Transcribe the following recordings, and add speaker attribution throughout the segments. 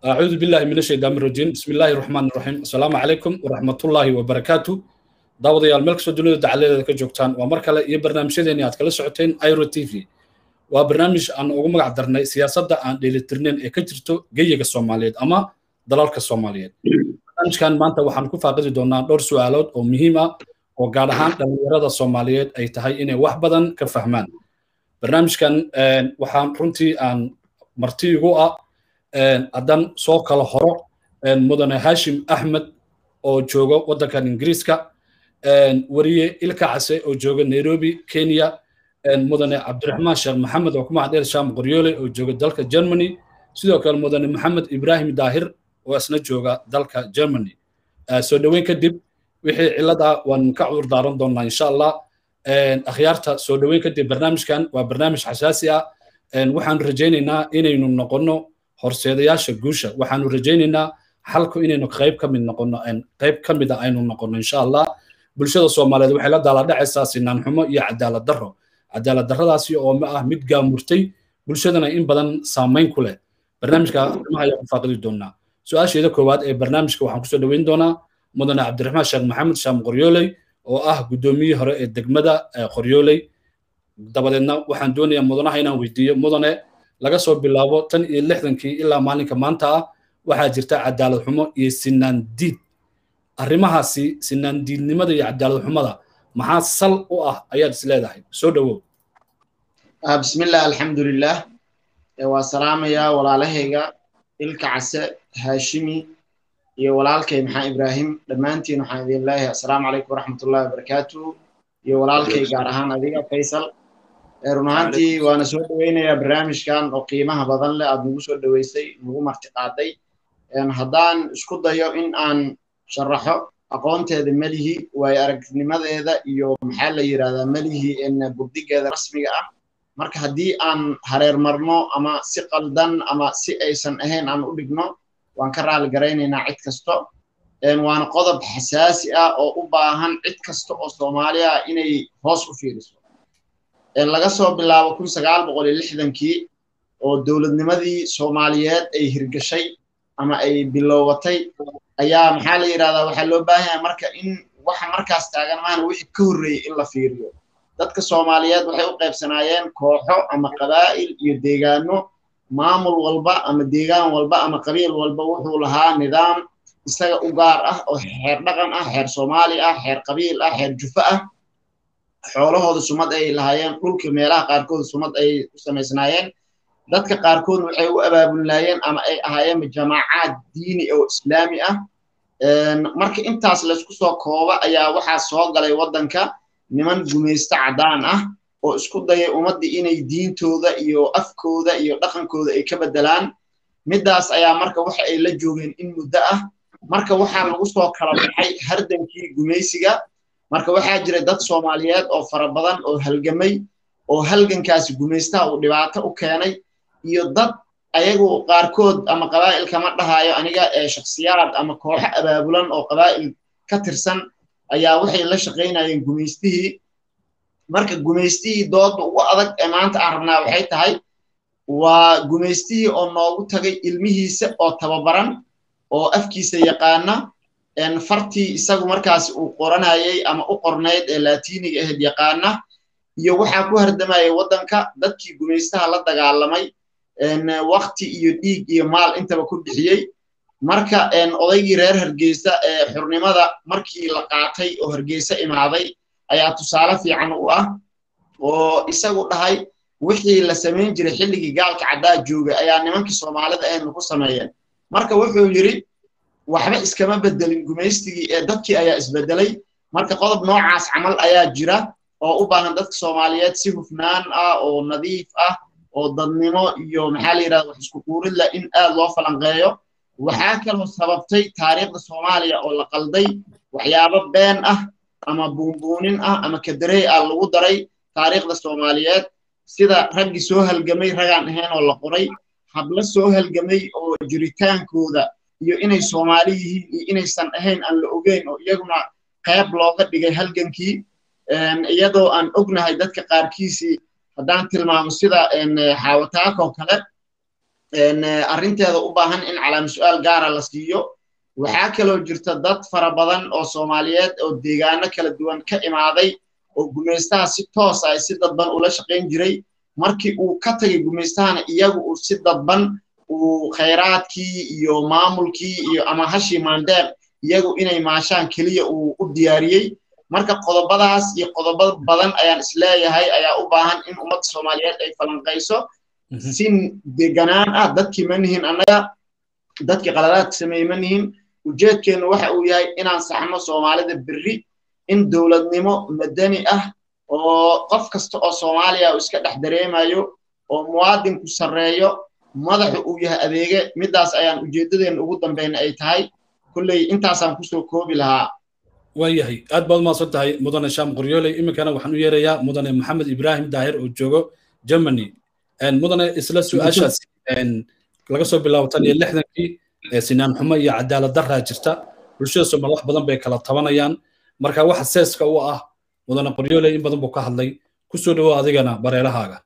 Speaker 1: أعوذ بالله من الشيطان الرجيم بسم الله الرحمن الرحيم السلام عليكم ورحمة الله وبركاته daawadayaal meel kastoo dunida dacaladeeda ka joogtaan waa mar kale iyo barnaamijyadeeni aad kala socoteen iro t v waa barnaamij aan ugu magac darnay siyaasadda aan dheelitirnayn ee ka jirto geyiga soomaaliyeed ama dalalka soomaaliyeed barnaamijkan maanta waxaan ku faaqidi doonaa dhowr su'aalood oo muhiim ah oo gaar ahaan dhallinyarada soomaaliyeed ay tahay inay wax badan ka fahmaan barnaamijkan waxaan runtii aan marti igu ah haddan soo kala horo mudane hashim axmed oo jooga waddankan ingiriiska wariye ilka case oo jooga nairobi kenya mudane cabdiraxmaan sheekh maxamed oo ku magacdheer sham qoryoole oo jooga dalka germany sidoo kale mudane maxamed ibrahim daahir oo isna jooga dalka germany soo dhoweyn kadib wixii cillad ah waan ka cudur daaran doonaa insha allah akhyaarta soo dhoweyn kadib barnaamijkan waa barnaamij xasaasi ah waxaanu rajaynaynaa inaynu noqonno horseedayaasha guusha waxaanu rajaynaynaa xalku inaynu qayb ka mid noqonno qayb ka mid a aynu noqonno insha allah bulshada soomaaliyeed waxay la daaladhacaysaa sinaan xumo iyo cadaalad darro cadaalad darradaasi oo ma ah mid gaamurtay bulshadana in badan saamayn ku leh barnaamijka arrimaha ayaan ku faaqidi doonaa su-aasheeda koowaad ee barnaamijka waxaan kusoo dhoweyn doonaa mudane cabdiraxmaan sheekh maxamed shaam qoryooley oo ah guddoomiyihii hore ee degmada qoryooley dabadeedna waxaan doonayaa mudanaha inaan weydiiyo mudane laga soo bilaabo tan iyo lixdankii ilaa maalinka maanta ah waxaa jirta cadaalad xumo iyo sinaan diid arrimahaasi sinaan diidnimada iyo cadaalad xumada maxaa sal u ah ayaad is leedahay soo dhowow
Speaker 2: bismillah alxamdulilah waa salaamayaa walaalahayga ilka case haashimi iyo walaalkay maxaa ibraahim dhammaantiin waxaan idin leeyahay assalaamu calaykum waraxmatullahi wabarakaatu iyo walaalkay gaar ahaan adiga faysal run ahaantii waana soo dhoweynayaa barnaamijkan oo qiimaha badan leh aad nagu soo dhoweysay nagu marti qaaday haddaan isku dayo in aan sharaxo aqoonteeda melihi waayo aragnimadeeda iyo maxaa la yidhahdaa melihi burdigeeda rasmiga ah marka haddii aan hareer marno ama si qaldan ama si aysan ahayn aan u dhigno waan ka raali garaynaynaa cid kasto waana qodob xasaasi ah oo u baahan cid kasta oo soomaaliya ah inay hoos u fiiriso laga soo bilaabo kun sagaal boqol iyo lixdankii oo dowladnimadii soomaaliyeed ay hirgashay ama ay bilowatay ayaa maxaa la yidhahdaa waxaa loo baahan yahay marka in waxa markaas taagan maana wixii ka horreeyey in la fiiriyo dadka soomaaliyeed waxay u qaybsanaayeen kooxo ama qabaa'il iyo deegaano maamul walba ama deegaan walba ama qabiil walba wuxuu lahaa nidaam isaga u gaar ah oo xeer dhaqan ah xeer soomaali ah xeer qabiil ah xeer jufo ah xoolahooda sumad ay lahaayeen dhulka meelaha qaarkood sumad ay u samaysnaayeen dadka qaarkood waxay u abaabulnaayeen ama ay ahaayeen jamaacaad diini oo islaami ah marka intaas laysku soo kooba ayaa waxaa soo galay waddanka niman gumaysto caddaan ah oo isku dayay ummaddii inay diintooda iyo afkooda iyo dhaqankooda ay ka beddelaan middaas ayaa marka waxa ay la joogeen in muddo ah marka waxaa lagu soo kala baxay hardankii gumaysiga marka waxaa jira dad soomaaliyeed oo fara badan oo halgamay oo halgankaasi gumaystaha uu dhibaato u keenay iyo dad ayagu qaarkood ama qabaa'il kama dhahayo aniga ee shakhsiyaad ama kooxo abaabulan oo qabaa'il ka tirsan ayaa waxay la shaqaynayeen gumaystihii marka gumaystihii dooda ugu adag ee maanta aan rabnaa waxay tahay waa gumaystihii oo noogu tagay ilmihiisa oo tababaran oo afkiisa yaqaana fartii isagu markaas uu qoranayay ama u qornayd ee laatiiniga ahayd yaqaana iyo waxaa ku hardamayay waddanka dadkii gumaystaha la dagaalamay wakti iyo dhiig iyo maal intaba ku bixiyey marka odaygii reer hargeysa ee xurnimada markii la qaatay oo hargeysa imaaday ayaa tusaale fiican u ah oo isagu dhahay wixii la samayn jiray xilligii gaalka caddaa joogay ayaa nimankii soomaalida ahaynu ku sameeyeen marka wuxuu yidhi waxba iskama bedelin gumaystigii ee dadkii ayaa isbedelay marka qodob noocaas camal ayaa jira oo u baahan dadka soomaaliyeed si hufnaan ah oo nadiif ah oo dadnimo iyo maxaa la yidhahda wax isku quurid leh in aad loo falanqeeyo waxaa kaloo sababtay taariikhda soomaaliya oo la qalday waxyaabo been ah ama buunbuunin ah ama kadarey ah lagu daray taariikhda soomaaliyeed sida raggii soo halgamay ragaan ahayn oo la qoray hablo soo halgamay oo jiritaankooda iyo inay soomaali yihiin iyo inaysan ahayn aan la ogeyn oo iyaguna qayb looga dhigay halgankii iyadoo aan ognahay dadka qaarkiisii haddaan tilmaamo sida xaawataakoo kale arrinteeda u baahan in calaama su-aal gaara la siiyo waxaa kaloo jirta dad fara badan oo soomaaliyeed oo deegaano kala duwan ka imaaday oo gumaystaha si toos ah si dadban ula shaqayn jiray markii uu ka tagay gumaystahana iyagu uu si dadban uu khayraadkii iyo maamulkii iyo ama hashii maandeer iyagu inay maashaan keliya uu u diyaariyey marka qodobadaas iyo qodobo badan ayaan isleeyahay ayaa u baahan in ummadda soomaaliyeed ay falanqayso si deganaan ah dadkii ma nihin annaga dadkii qaladaadka sameeyey ma nihin ujeedkeennu waxa uu yahay inaan saxno soomaalida berri in dowladnimo madani ah oo qof kasta oo soomaaliya uu iska dhex dareemayo oo muwaadinku sarreeyo madaxu uu yahay adeege middaas ayaan ujeeddadeenna ugu dambayna ay tahay kolley intaasaan kusoo koobi lahaa
Speaker 1: waayahay aad baad umahadsan tahay mudane shaam qoryooley iminkana waxaan u yeerayaa mudane maxamed ibraahim daahir oo joogo germany mudane isla su-aashaas laga soo bilaabo tan iyo lixdankii sinaan xumo iyo cadaalad daraa jirta bulshada soomaali wax badan bay kala tabanayaan marka waxa seeska u ah mudane qoryooley in badan buu ka hadlay kusoo dhawo adigana bareelahaaga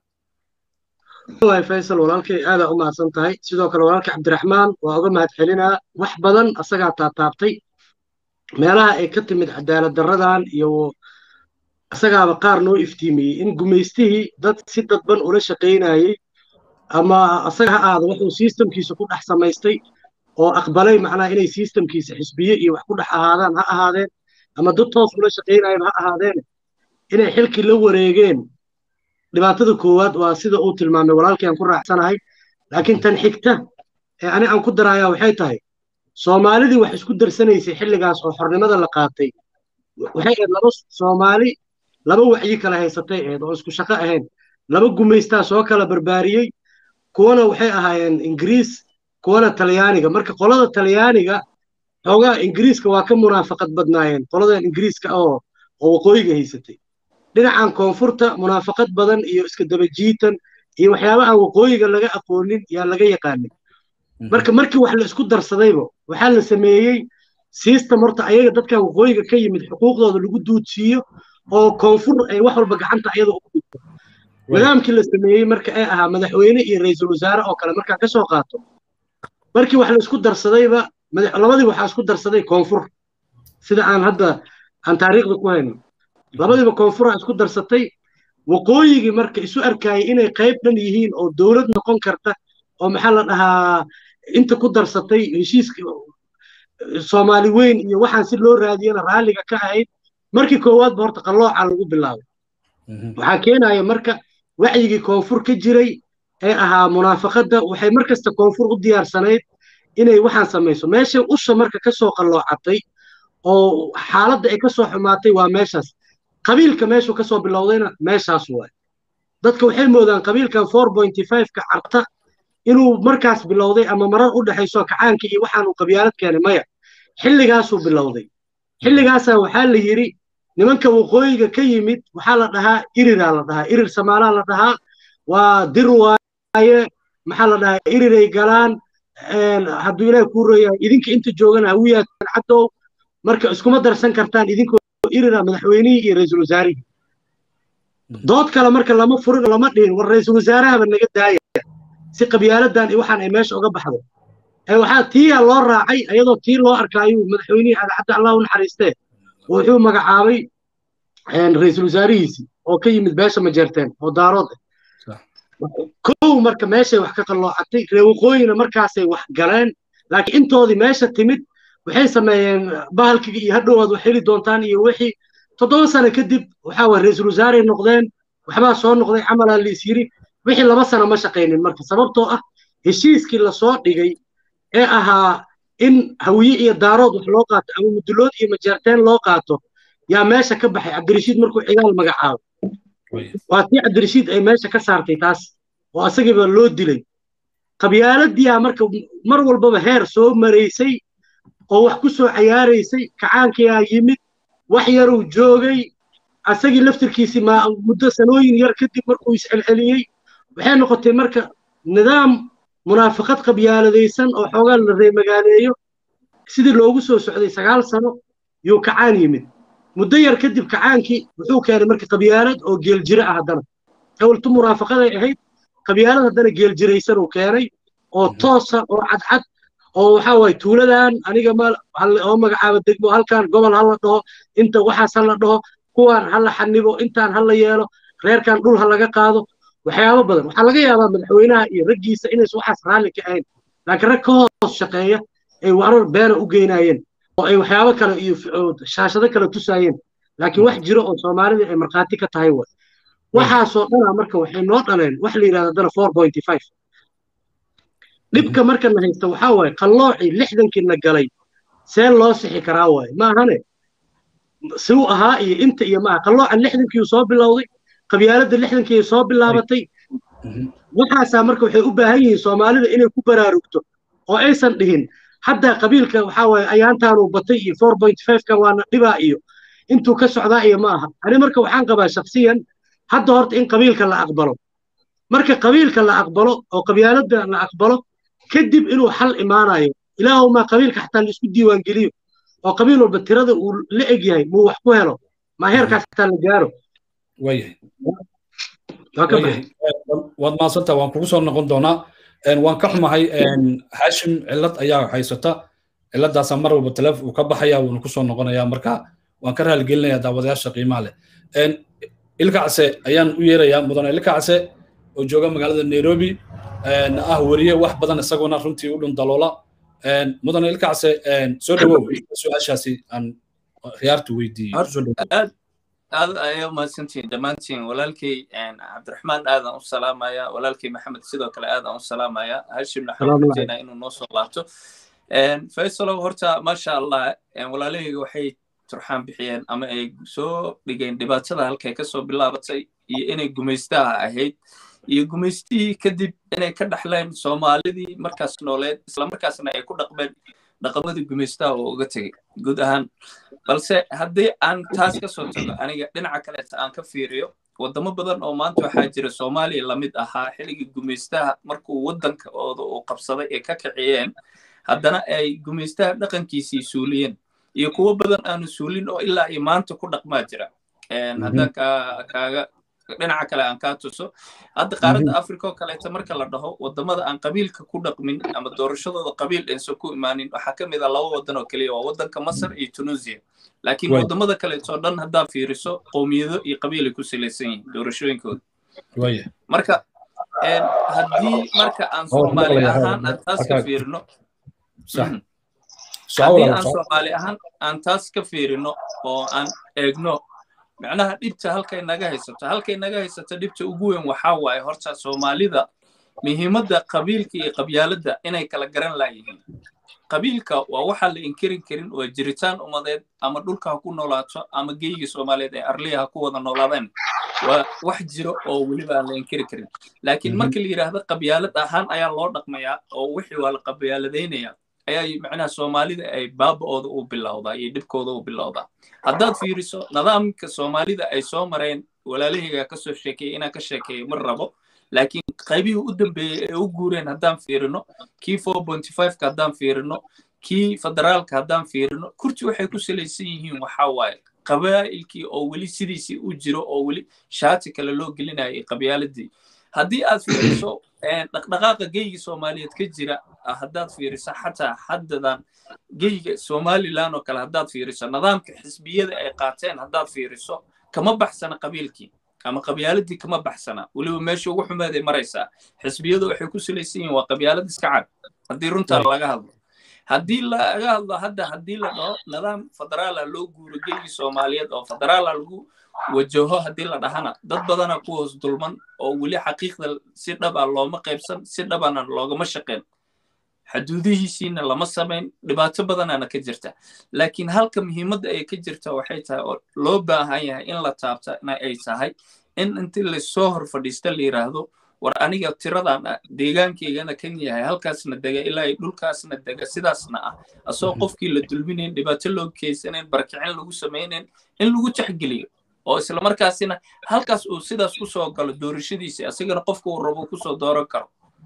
Speaker 3: wallahi faysal walaalkay aadaa u mahadsan tahay sidoo kale walaalkay cabdiraxmaan waa uga mahad celinaa wax badan asagaa taataabtay meelaha ay ka timid cadaalad darradan iyo asagaaba qaar noo iftiimiyey in gumaystihii dad si dadban ula shaqaynayey ama asaga ha aada wuxuu sistamkiisa ku dhex samaystay oo aqbalay macnaha inay sistamkiisa xisbiye iyo wax ku dhex ahaadaan ha ahaadeen ama dad toos ula shaqaynayeen ha ahaadeen inay xilkii la wareegeen dhibaatada koowaad waa sida uu tilmaamay walaalkii aan ku raacsanahay laakiin tan xigta ee ani aan ku darayaa waxay tahay soomaalidii wax isku darsanaysay xilligaas oo xornimada la qaatay waxay ahayd laba soomaali laba wacyi kala haysatay ahayd oo isku shaqo ahayn laba gumaystaa soo kala barbaariyey kuwana waxay ahaayeen ingiriis kuwana talyaaniga marka qolada talyaaniga xoogaa ingiriiska waa ka munaafaqad badnaayeen qoladan ingiriiska oo oo waqooyiga haysatay dhinacan koonfurta munaafaqad badan iyo iska dabajiitan iyo waxyaaba aan waqooyiga laga aqoonin yaa laga yaqaanin marka markii wax la isku darsadayba waxaa la sameeyey system horta ayaga dadkan waqooyiga ka yimid xuquuqdooda lagu duudsiiyo oo koonfur ay wax walba gacanta ayada ugu dhigto nidaamkii la sameeyey marka ay ahaa madaxweyne iyo ra'iisul wasaare oo kale markaa ka soo qaato markii wax la isku darsadayba labadii waxaa isku darsaday koonfur sida aan hadda aan taariikhda ku hayno labadiiba koonfuraa isku darsatay waqooyigii marka isu arkayay inay qayb dhan yihiin oo dowlad noqon karta oo maxaa la dhahaa inta ku darsatay heshiiska soomaali weyn iyo waxaan si loo raadiyana raalliga ka ahayd markii koowaadba horta qallooca lagu bilaabay waxaa keenaya marka wacyigii koonfur ka jiray ee ahaa munaafaqadda waxay mar kasta koonfur u diyaarsanayd inay waxaan samayso meeshay usha marka ka soo qalloocatay oo xaaladda ay ka soo xumaatay waa meeshaas qabiilka meeshuu ka soo bilowdayna meeshaas waay dadka waxay moodaan qabiilkan four pointy five-ka carta inuu markaas bilowday ama marar u dhexayso kacaanka iyo waxaanuu qabyaalad keenay maya xilligaasuu bilowday xilligaasaa waxaa la yidhi nimanka waqooyiga ka yimid waxaa la dhahaa iriraa la dhahaa irir samaalaa la dhahaa waa dir waaye maxaa la dhahaa iriray galaan hadduu ilaahi kuu royahay idinka inta joogana hawiyaatan caddow marka iskuma darsan kartaan idinkoo irira madaxweynihii iyo ra'iisul wasaarihii dood kale marka lama furin lama dhihin war ra'iisul wasaarahaba naga daaya si qabyaaladan iyo waxaan ay meesha uga baxdo waxaa tiiyaa loo raacay iyadoo tii loo arkaayuu madaxweynihii cadcadda allah u naxariistee wuxuu magacaabay ra'iisul wasaarihiisii oo ka yimid beesha majeerteen oo daarood ah kow marka meeshay wax ka qalloocatay ree waqooyina markaasay wax galeen laakiin intoodii meesha timid waxay sameeyeen bahalkiga iyo hadhowaad wax heli doontaan iyo wixii toddoba sano kadib waxaa waye ra'iisul wasaaray noqdeen waxbaa soo noqday camalaa liis yiri wixii laba sano ma shaqaynin marka sababtoo ah heshiiskii lasoo dhigay ee ahaa in hawiye iyo daarood wax loo qaato ama mudulood iyo majeerteen loo qaato yaa meesha ka baxay cabdirashiid markuu cigaal magacaabo waa tii cabdirashiid ay meesha ka saartay taas oo asagiiba loo dilay qabyaaladiyaa marka mar walbaba heer soo maraysay oo wax ku soo cayaaraysay kacaankiyaa yimid wax yaruu joogay asagii laftirkiisii muddo sanooyin yar kadib markuu iscelceliyey waxay noqotay marka nidaam munaafaqad qabyaaladaysan oo xoogaa la reemagaaleeyo sidii loogu soo socday sagaal sano yuu kacaan yimid muddo yar kadib kacaankii wuxuu keenay marka qabyaalad oo geeljire ah haddana awaltu munaafaqaday ahayd qabyaalad haddana geeljiraysan uu keenay oo toosa oo cadcad oo waxa waye tuuladan aniga ma oo magacaaba degmo halkan gobol hala dhaho inta waxaas hala dhaho kuwaan hala xanibo intaan hala yeelo reerkan dhul ha laga qaado waxyaabo badan waxaa laga yaabaa madaxweynaha iyo raggiisa inaysan waxaas raalli ka ahayn laakiin rag ka hoos shaqeeya ay warar beena u geynayeen oo ay waxyaabo kale iyo shaashado kale tusaayeen laakiin wax jiro oo soomaalida ay markhaati ka tahay way waxaasoo dhanaa marka waxay noo dhaleen wax la yidhahda dana four pointy five dhibka markana haysta waxaa waaye qalloocii lixdankiina galay see loo sixi karaa waaye maahane siu ahaa iyo inta iyo maaha qalloocan lixdankii soo bilowday qabyaaladda lixdankii soo bilaabatay waxaasaa marka waxay u baahan yihiin soomaalida inay ku baraarugto oo aysan dhihin hadda qabiilka waxaa waaye ayaantaanuu batay iyo four point five-ka waana dhibaa iyo intuu ka socdaa iyo ma aha ani marka waxaan qabaa shaksiyan hadda horta in qabiilka la aqbalo marka qabiilka la aqbalo oo qabyaaladda la aqbalo kadib inuu xal imaanayo ilaahumaa qabiilka xataa la isku diiwaan geliyo oo qabiil walba tirada uu la eg yahay muu wax ku helo ma heerkaas xataa la gaaro
Speaker 1: waad maadsantaa waan kugu soo noqon doonaa waan ka xumahay hashim cillad ayaa haysata cilladaasaa mar walba taleef uu ka baxaya wuuna kusoo noqonaya marka waan ka raaligelinayaa daawadayaasha qiimaha leh ilkacse ayaan u yeerayaa mudane ilkacse oo jooga magaalada nairobi ah weriye wax badan isaguna runtii u dhun daloola mudane ilkacse soo dhawow su-aashaasi aan khiyaartu weydiiyey
Speaker 4: aad ayaa umahadsantihiin dhammaantiin walaalkay cabdiraxmaan aadan u salaamaya walaalkay maxamed sidoo kale aadan u salaamaya hashimna waxaan rajeynaa inuu noo soo laabto faysalow horta maasha allah walaalahayga waxay turxaan bixiyeen ama ay soo dhigeen dhibaatada halkay kasoo bilaabatay iyo inay gumaystaha ahayd iyo gumaystihii kadib inay ka dhaxleen soomaalidii markaas nooleed islamarkaasna ay ku dhaqmeen dhaqamadii gumaystaha oo uga tegey guud ahaan balse haddii aan taas ka soo tago aniga dhinaca kaleeta aan ka fiiriyo waddamo badan oo maanta waxaa jira soomaaliya lamid ahaa xilligii gumaystaha markuu waddanka ooda uu qabsaday ay ka kiciyeen haddana ay gumaystaha dhaqankiisii suuliyeen iyo kuwo badan aanu suulin oo ilaa iyo maanta ku dhaqmaa jira haddaan kaaga dhinaca kale aan kaa tuso hadda qaaradda africa oo kaleeta marka la dhaho waddamada aan qabiilka ku dhaqmin ama doorashadooda qabiil aysan ku imaanin waxaa ka mid ah laba waddan oo keliya waa waddanka masar iyo tunisia laakiin waddamada kaleeto dhan haddaa fiiriso qowmiyado iyo qabiilay ku salaysan yihiin doorashooyinkooda marka haddii marka aan soomaali ahaan aan taas ka fiirino haddii aan soomaali ahaan aan taas ka fiirino oo aan eegno macnaha dhibta halkay naga haysato halkay naga haysato dhibta ugu weyn waxaa waaye horta soomaalida muhiimadda qabiilka iyo qabyaaladda inay kala garan laayihiin qabiilka waa waxaa la inkirin karin waa jiritaan umadeed ama dhulka ha ku noolaato ama geygii soomaaliyeed ee arliya ha ku wada noolaadeen waa wax jiro oo weliba aan la inkiri karin laakiin marka la yidhaahdo qabyaalad ahaan ayaa loo dhaqmayaa oo wixii waa la qabyaaladaynayaa ayaa macnaha soomaalida ay baaba'ooda u bilowdaa iyo dhibkooda u bilowdaa haddaad fiiriso nidaamka soomaalida ay soo mareen walaalahayga ka soo sheekeeyey inaan ka sheekeeyo ma rabo laakiin qaybihii u dambeeyey ee u guureen haddaan fiirino kii four pointy fiveka haddaan fiirino kii federaalka haddaan fiirino kurti waxay ku salaysan yihiin waxaa waaye qabaa'ilkii oo weli sidiisii u jiro oo weli shaati kale loo gelinayay qabyaaladii haddii aad fiiriso dhaqdhaqaaqa geyga soomaaliyeed ka jira haddaad fiiriso xataa haddadan geyga somalilan oo kale haddaad fiiriso nidaamka xisbiyada ay qaateen haddaad fiiriso kama baxsana qabiilkii ama qabyaaladii kama baxsana weliba meesha ugu xumeeday maraysaa xisbiyadu waxay ku salaysan yihiin waa qabyaalad iska cad haddii runtaa laga hadlo haddii laga hadlo hadda haddii la dhaho nidaam federaala loo guuro geygii soomaaliyeed oo federaala lagu wajaho haddii la dhahana dad badana ku hoos dulman oo weli xaqiiqda si dhaba looma qaybsan si dhabana loogama shaqeen xaduudihiisiina lama samayn dhibaato badanaana ka jirta laakiin halka muhiimadda ay ka jirta waxay tahay oo loo baahan yahay in la taabtana ay tahay in intii lasoo hor fadhiista la yidhaahdo war aniga tiradan deegaankaygana kan yahay halkaasna dega ilaa dhulkaasna dega sidaasna ah asoo qofkii la dulminayn dhibaato loo geysanayn barakicin lagu samaynayn in lagu taxgeliyo oo islamarkaasina halkaas uu sidaas kusoo galo doorashadiisa asagana qofka uu rabo kusoo dooran karo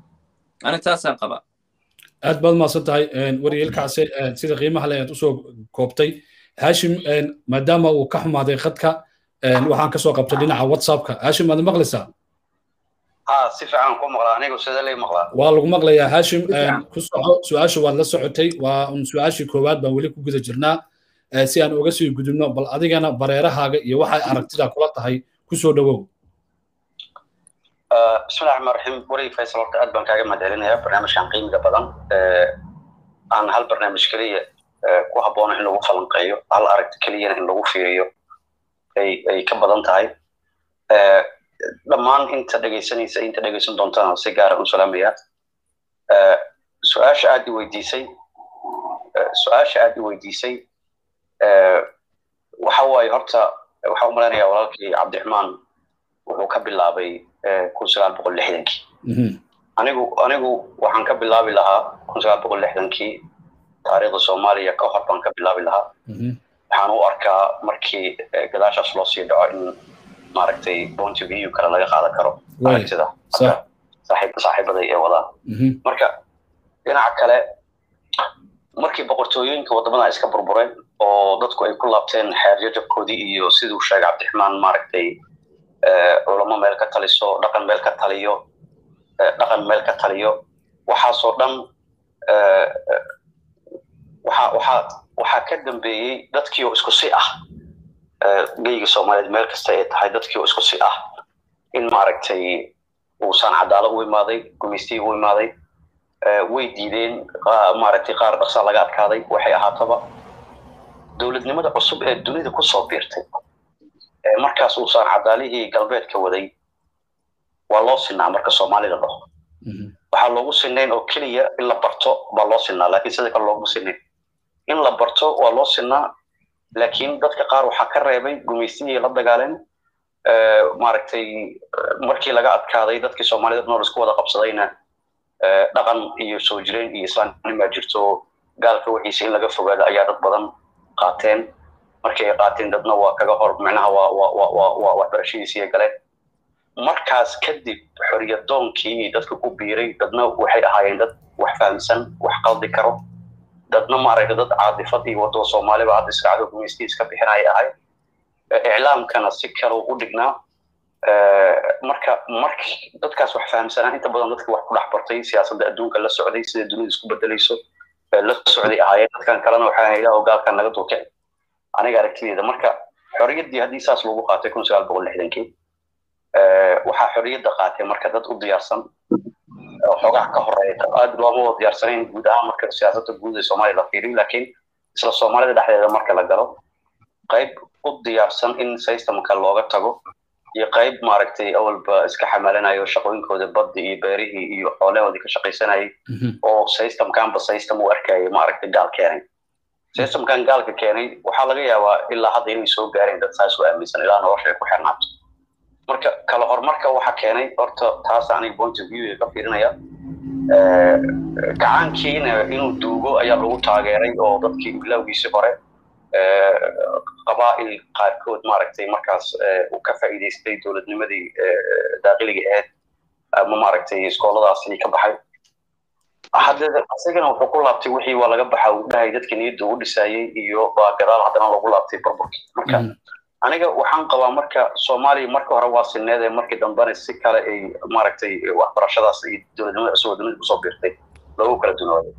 Speaker 4: ani taasaan qabaa
Speaker 1: aad baad mahadsan tahay waryeelkaase sida qiimaha le aad usoo koobtay hashim maadaama uu ka xumaaday khadka waxaan kasoo qabtay dhinaca whatsappka hashim aad maqlaysaa
Speaker 5: ها si fiican ku maqlaa anigu sida lay maqlaa
Speaker 1: waa lagu maqlayaa haashim ku soco su-aasha waad la socotay waa un su-aashii koowaad baan weli ku guda jirnaa si aan uga sii gudubno bal adigana bareerahaaga iyo waxay aragtida kula tahay ku soo dhowow
Speaker 5: bismillahi raxmaan raxiim warig faysal horta aad baan kaaga mahadcelinayaa barnaamijkan qiimiga badan aan hal barnaamij keliya ku habboona in lagu falanqeeyo hal aragti keliyana in lagu fiiriyo ay ay ka badan tahay dhammaan inta dhegaysanaysa inta dhegaysan doontana si gaara u salaamayaa su-aasha aad i weydiisay su-aasha aad i weydiisay waxa waaye horta waxaa u malaynayaa walaalkii cabdiraxmaan wuxuu ka bilaabay kun sagaal boqol lixdankii anigu anigu waxaan ka bilaabi lahaa kun sagaal boqol lixdankii taariikhda soomaaliya ka hor baan ka bilaabi lahaa waxaan u arkaa markii gadaashaas loo sii dhaco in maaragtay point of view kale laga qaadan karo aragtida saaxiibaday ee wadaan marka dhinaca kale markii boqortooyooyinka waddamada iska burbureen oo dadku ay ku laabteen xeerjajabkoodii iyo siduu sheegay cabdiraxmaan maaragtay culamo meel ka taliso dhaqan meel ka taliyo dhaqan meel ka taliyo waxaasoo dhan waxa waxaa waxaa ka dambeeyey dadkii oo isku si ah geyga soomaaliyeed meel kasta ay tahay dadkii oo isku si ah in maaragtay uusan cadaalo u imaaday gumaystii u imaaday way diideen maaragtay qaar dhaqsa laga adkaaday waxay ahaataba dowladnimada cusub ee dunida kusoo biirtay markaas uusan cadaalihii galbeedka waday waa loo sinaa marka soomaalida dhaho waxaa loogu sinayn oo keliya in la barto baa loo sinaa laakiin sida kale looguma sinayn in la barto waa loo sinaa laakiin dadka qaar waxaa ka reebay gumaystihii la dagaaleen maaragtay markii laga adkaaday dadkii soomaalida nool isku wada qabsadayna dhaqan iyo soo jireen iyo islaamnimaa jirto gaalka wixiisa in laga fogaado ayaa dad badan qaateen markii ay qaateen dadna waa kaga hor micnaha waa waa waa waa waa waxbarashadiisiiya galeen markaas kadib xoriyadoonkii dadka ku biiray dadna waxay ahaayeen dad wax fahamsan wax qaldi karo dadna maaragtay dad caadifad iyo wadada soomaaliba hadda israacdo gumaystii iska bixinaya ahay iclaamkana si kale u dhignaa marka mark dadkaas wax fahamsanaa inta badan dadka wax ku dhex bartay siyaasadda adduunka la socday sida dunida isku bedelayso la socday ahaayeen dadkan kalena waxaa ilaah gaalkan naga dulkic aniga aragtideeda marka xoriyaddii haddii saas lagu qaatay kun sagaal boqol lixdankii waxaa xoriyadda qaatay marka dad u diyaarsan xogaha ka horeeya aad looma wada diyaarsanayn guud ahaan marka siyaasadda guud ee soomaaliya la fiiriyo laakiin isla soomaalida dhexdeeda marka la galo qayb u diyaarsan in systemka looga tago iyo qayb maaragtay awalba iska xamalanayo shaqooyinkooda badda iyo beerihii iyo xoolahoodii ka shaqaysanayay oo systemkanba system u arkayay maaragtay gaal keenay systemkan gaalka keenay waxaa laga yaabaa ilaa hadda inay soo gaareen dad saas u aaminsan ilaa nolosha ay ku xirnaato marka kala horumarka waxa keenay horta taas aniga point of view ka fiirinaya gacaankiina inuu duugo ayaa lagu taageeray oo dadkii bilowgiisii hore qabaa'il qaarkood maaragtay markaas uu ka faa'iidaystay dowladnimadii daaqiliga ahayd ama maaragtay iskooladaasi ka baxay haddee isagana wuxuu ku laabtay wixii waa laga baxa uu dhahay dadkii niyadda u dhisaayey iyo baa gadaal haddana lagu laabtay burburkii marka aniga waxaan qabaa marka soomaaliya marka hore waa sineede markii dambena si kale ay maaragtay waxbarashadaas iyo dowladnimada cusub oo dunida kusoo biirtay loogu kala dunooday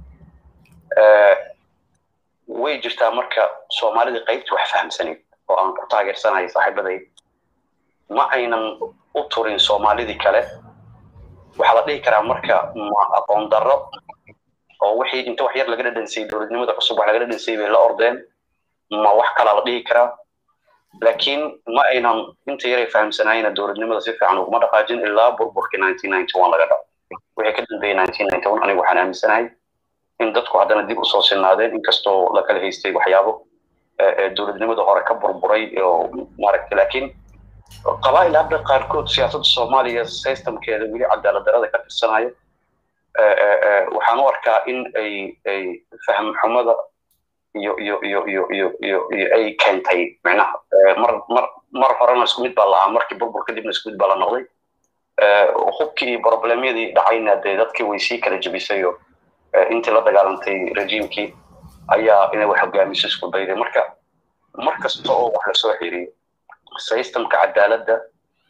Speaker 5: way jirtaa marka soomaalida qaybta wax fahamsanayd oo aan ku taageersanahay saaxiibaday ma aynan u turin soomaalidii kale waxaa la dhihi karaa marka ma aqoon darro oo wixii inta wax yar laga dhadhansayay dowladnimada cusub wax laga dhadhansayay bay la ordeen ma wax kalaa la dhihi karaa laakiin ma aynan inta yaray fahamsanaayna dowladnimada si fiican uguma dhaqaajin ilaa burburkii laga dhaco wixii ka dambeeyey aniga waxaan aaminsanahay in dadku haddana dib usoo sinaadeen inkastoo la kala haystay waxyaabo dowladnimada hore ka burburay oo maaragtay laakiin qabaa'il hadda qaarkood siyaasadda soomaaliya systemkeeda weli cadaalad darada ka tirsanayo waxaan u arkaa in ay ay fahm xumada iyo iyo iyo iyo iyo iyo iyo ay keentay micnaha mar mar mar horena isku mid baa lahaa markii burbur kadibna isku mid baa la noqday hubkii iyo problemyadii dhacayna dee dadkii way sii kala jebisay oo intii la dagaalantay rejiimkii ayaa inay wax hogaamiso isku dayday marka mar kasta oo wax lasoo xiriyo systemka cadaaladda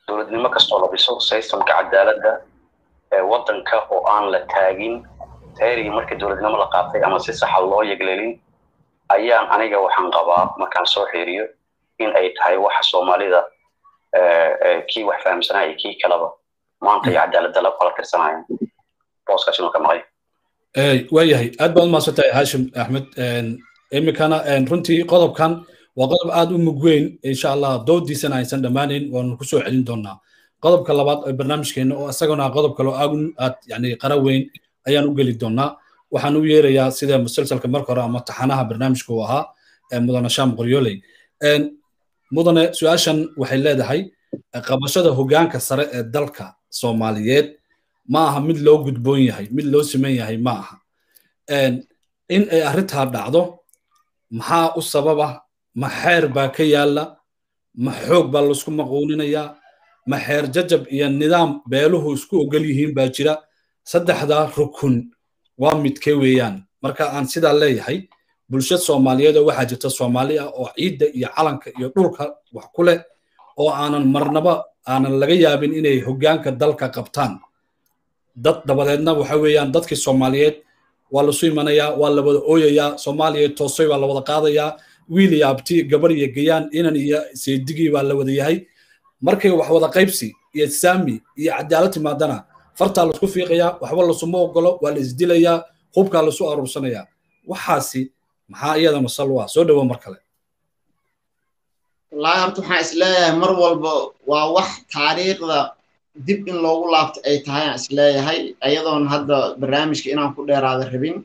Speaker 5: dowladnimo kastoo la dhiso systemka cadaaladda waddanka oo aan la taagin taarigii markii dowladnimo la qaatay ama si saxa loo yeglelin ayaan aniga waxaan qabaa markaan soo xiriyo in ay tahay waxa soomaalida kii wax fahamsanaya iyo kii kaleba maanta iyo cadaaladda la kala tirsanaya booskaas inuu ka maqay
Speaker 1: waayahay aad baad umahadsantahay hashim axmed iminkana runtii qodobkan waa qodob aad u mug weyn insha allah doodiisana aysan dhammaanayn waanu kusoo celin doonaa qodobka labaad ee barnaamijkeena oo isagana qodob kaloo aad yani qara weyn ayaan u geli doonaa waxaan u yeerayaa sida musalsalka marka hore ama taxanaha barnaamijka uu ahaa mudane sham qoryooley mudane su-aashan waxay leedahay qabashada hogaanka sare ee dalka soomaaliyeed ma aha mid loo gudboon yahay mid loo siman yahay ma aha in ay arrintaa dhacdo maxaa u sababa ma xeer baa ka yaalla ma xoog baa laisku maquuninayaa ma xeer jajab iyo nidaam beeluhu isku ogol yihiin baa jira saddexdaa rukun waa midkee weeyaan marka aan sidaa leeyahay bulshad soomaaliyeed oo waxaa jirta soomaali ah oo ciidda iyo calanka iyo dhulka wax ku leh oo aanan marnaba aanan laga yaabin inay hoggaanka dalka qabtaan dad dabadeedna waxa weeyaan dadkii soomaaliyeed waa lasu imanayaa waa la wada ooyayaa soomaaliya toosay baa la wada qaadayaa wiil iyo abti gabar iyo gayaan inan iyo seedigii baa la wada yahay markay wax wada qaybsi iyo saami iyo cadaalad timaadana fartaa laisku fiiqayaa waxba lasuma ogolo waa la isdilayaa hubkaa lasu aruursanayaa waxaasi maxaa iyadana sal u ah soo dhowo mar kale
Speaker 2: wallaahi horta waxaan isleeyahay mar walba waa wax taariikhda dib in loogu laabto ay tahay aan isleeyahay ayadoon hadda barnaamijka inaan ku dheeraada rabin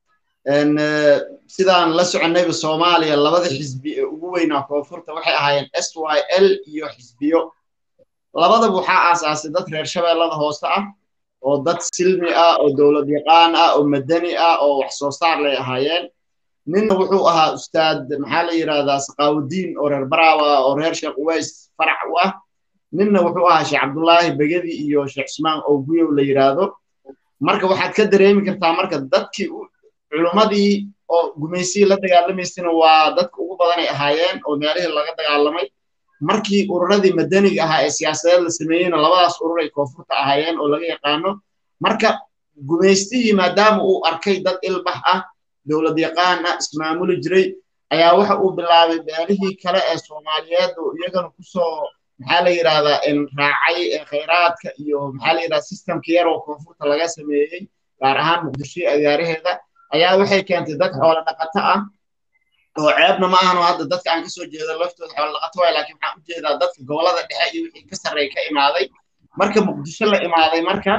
Speaker 2: sidaan la soconayba soomaaliya labada xisbi ee ugu weynaa koonfurta waxay ahaayeen s y l iyo xisbiyo labadaba waxaa aasaasay dad reer shabeellada hoose ah oo dad silmi ah oo dowlad yaqaan ah oo madani ah oo wax soo saar lay ahaayeen ninna wuxuu ahaa ustaad maxaa la yidhahdaa saqaawudiin oo reer baraawa oo reer sheekh uways farax u ah ninna wuxuu ahaa sheekh cabdullaahi begedi iyo sheekh cusmaan oo guyow la yidhaahdo marka waxaad ka dareemi kartaa marka dadkii culummadii oo gumaysii la dagaalamaysana waa dadka ugu badanay ahaayeen oo meelihii laga dagaalamay markii ururadii madaniga ahaa ee siyaasadeed la sameeyeyna labadaas urur ay koonfurta ahaayeen oo laga yaqaano marka gumaystihii maadaama uu arkay dad ilbax ah dowlad yaqaan ah ismaamuli jiray ayaa waxa uu bilaabay beelihii kale ee soomaaliyeed oo iyagana kusoo maxaa la yidhahdaa raacay ee khayraadka iyo maxaa la yidhahdaa systemka yar oo koonfurta laga sameeyey gaar ahaan muqdisho agaaraheeda ayaa waxay keentay dad xoolo dhaqato ah oo ceebna ma ahano hadda dadka aan kasoo jeedo laftooda xoolo dhaqato waay laakiin waxaan u jeedaa dadka gobolada dhexe iyo wixii ka sarreey ka imaaday marka muqdisho la imaaday marka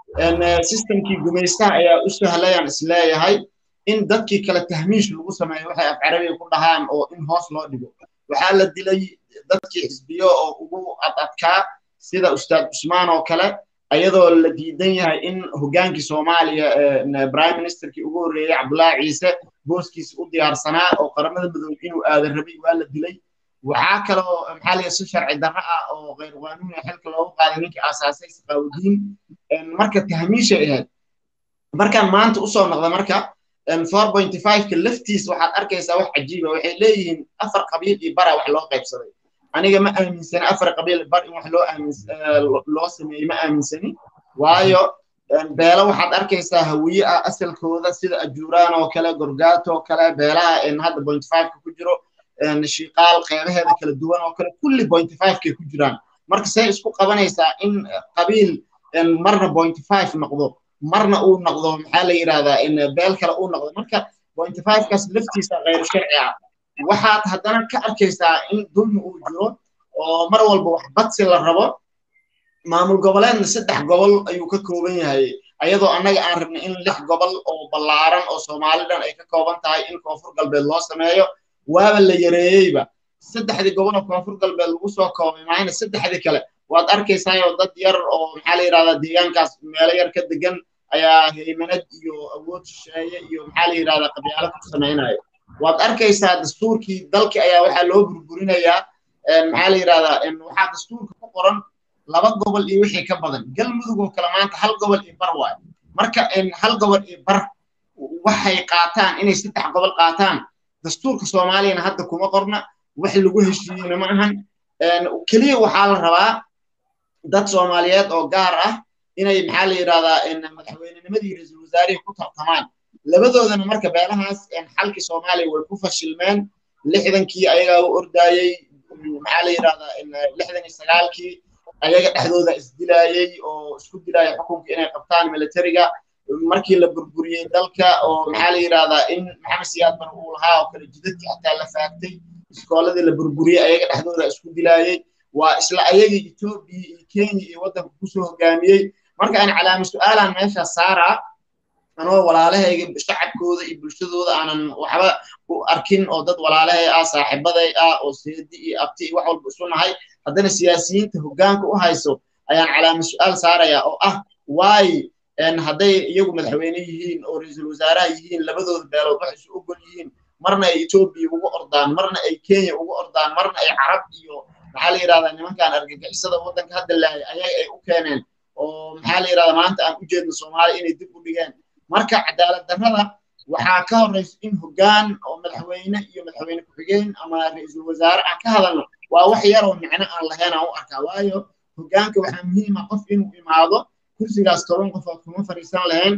Speaker 2: systemkii gumaystaha ayaa u sahlayaan isleeyahay in dadkii kale tahmiish lagu sameeyo waxay af carabiga ku dhahaan oo in hoos loo dhigo waxaa la dilay dadkii xisbiyo oo ugu adadkaa sida ustaad cusmaan oo kale ayadoo la diidan yahay in hoggaankii soomaaliya prime ministerkii ugu horreeyey cabdullaahi ciise booskiisa u diyaarsanaa oo qaramada midoobe inuu aadan rabay waa la dilay waxaa kaloo maxaa la si sharci darro ah oo khayr qaanuuni xilka loogu qaaday ninkii aasaasay saqaawudiin marka tahmiishay ahayd markaan maanta usoo noqda marka four pointy five-ka laftiisa waxaad arkaysaa wax cajiiba waxay leeyihiin afar qabiil iyo bara wax loo qaybsaday aniga ma aaminsani afar qabiil bar in wax loo aamins loo sameeyey ma aaminsani waayo beelo waxaad arkaysaa hawiye ah asalkooda sida ajuuraan oo kale gorgaato oo kale beelaha hadda point five-ka ku jiro shiqaal qeybaheeda kala duwan oo kale kulli point five-kay ku jiraan marka say isku qabanaysaa in qabiil marna point five noqdo marna uu noqdo maxaa la yidhahdaa in beel kale uu noqdo marka point five-kaas laftiisa khayr sharci ah waxaad haddana ka arkaysaa in dulmi uu jiro oo mar walba wax badsi la rabo maamul goboleedna saddex gobol ayuu ka kooban yahay ayadoo annaga aan rabnay in lix gobol oo ballaaran oo soomaalidan ay ka kooban tahay in koonfur galbeed loo sameeyo waaba la yareeyeyba saddexdii gobol oo koonfur galbeed lagu soo koobay maayna saddexdii kale waad arkaysaayoo dad yar oo maxaa la yidhahdaa deegaankaas meelo yar ka degan ayaa haymanad iyo awood shisheeye iyo maxaa la yidhahdaa qabyaalo ku samaynayo waad arkaysaa dastuurkii dalkii ayaa waxaa loo burburinayaa maxaa la yidhahdaa waxaa dastuurka ku qoran laba gobol iyo wixii ka badan galmudug oo kale maanta hal gobol iyo bar waayo marka hal gobol iyo bar waxay qaataan inay saddex gobol qaataan dastuurka soomaaliyana hadda kuma qorna wax lagu heshiiyeyna ma ahan keliya waxaa la rabaa dad soomaaliyeed oo gaar ah inay maxaa la yidhahdaa madaxweynenimadii ra-iisul wasaarihii ku tartamaan labadoodana marka beelahaas xalkii soomaaliya way ku fashilmeen lixdankii ayagaa u ordaayey maxaa la yidhahdaa lixdan iyo sagaalkii ayaga dhexdooda isdilaayey oo isku dilaaya xukunka inay qabtaan militariga markii la burburiyey dalka oo maxaa la yidhahdaa in maxamed siyaad bar uu lahaa oo kale jidadkii xataa la faagtay iskooladii la burburiyey ayaga dhexdooda isku dilaayey waa isla ayagii etoobiya iyo kenya iyo waddanka kusoo hogaamiyey marka aan calaama su-aalaan meesha saaraa anoo walaalahayga shacabkooda iyo bulshadooda aanan waxba u arkin oo dad walaalahay ah saaxiibaday ah oo seedi iyo abti iyo wax walba isu nahay haddana siyaasiyiinta hoggaanka u hayso ayaan calaama su-aal saaraya oo ah waay hadday iyagu madaxweyne yihiin oo ra-iisul wasaaraha yihiin labadooda beelood wax isu ogol yihiin marna ay etoobiya ugu ordaan marna ay kenya ugu ordaan marna ay carab iyo maxaa la yidhahdaa nimankan argagixisada waddanka hadda lahay ayaga ay u keeneen oo maxaa la yidhahdaa maanta aan u jeedno soomaaliya inay dib u dhigeen marka cadaalad darrada waxaa ka horreysa in hoggaan oo madaxweyne iyo madaxweyne ku-xigeen ama ra-iisul wasaare aan ka hadalno waa wax yaroo micno aan lahayn aan u arkaa waayo hoggaanka waxaa muhiima qof inuu imaado kursigaas toban qof oo kuma fadhiisan lahayn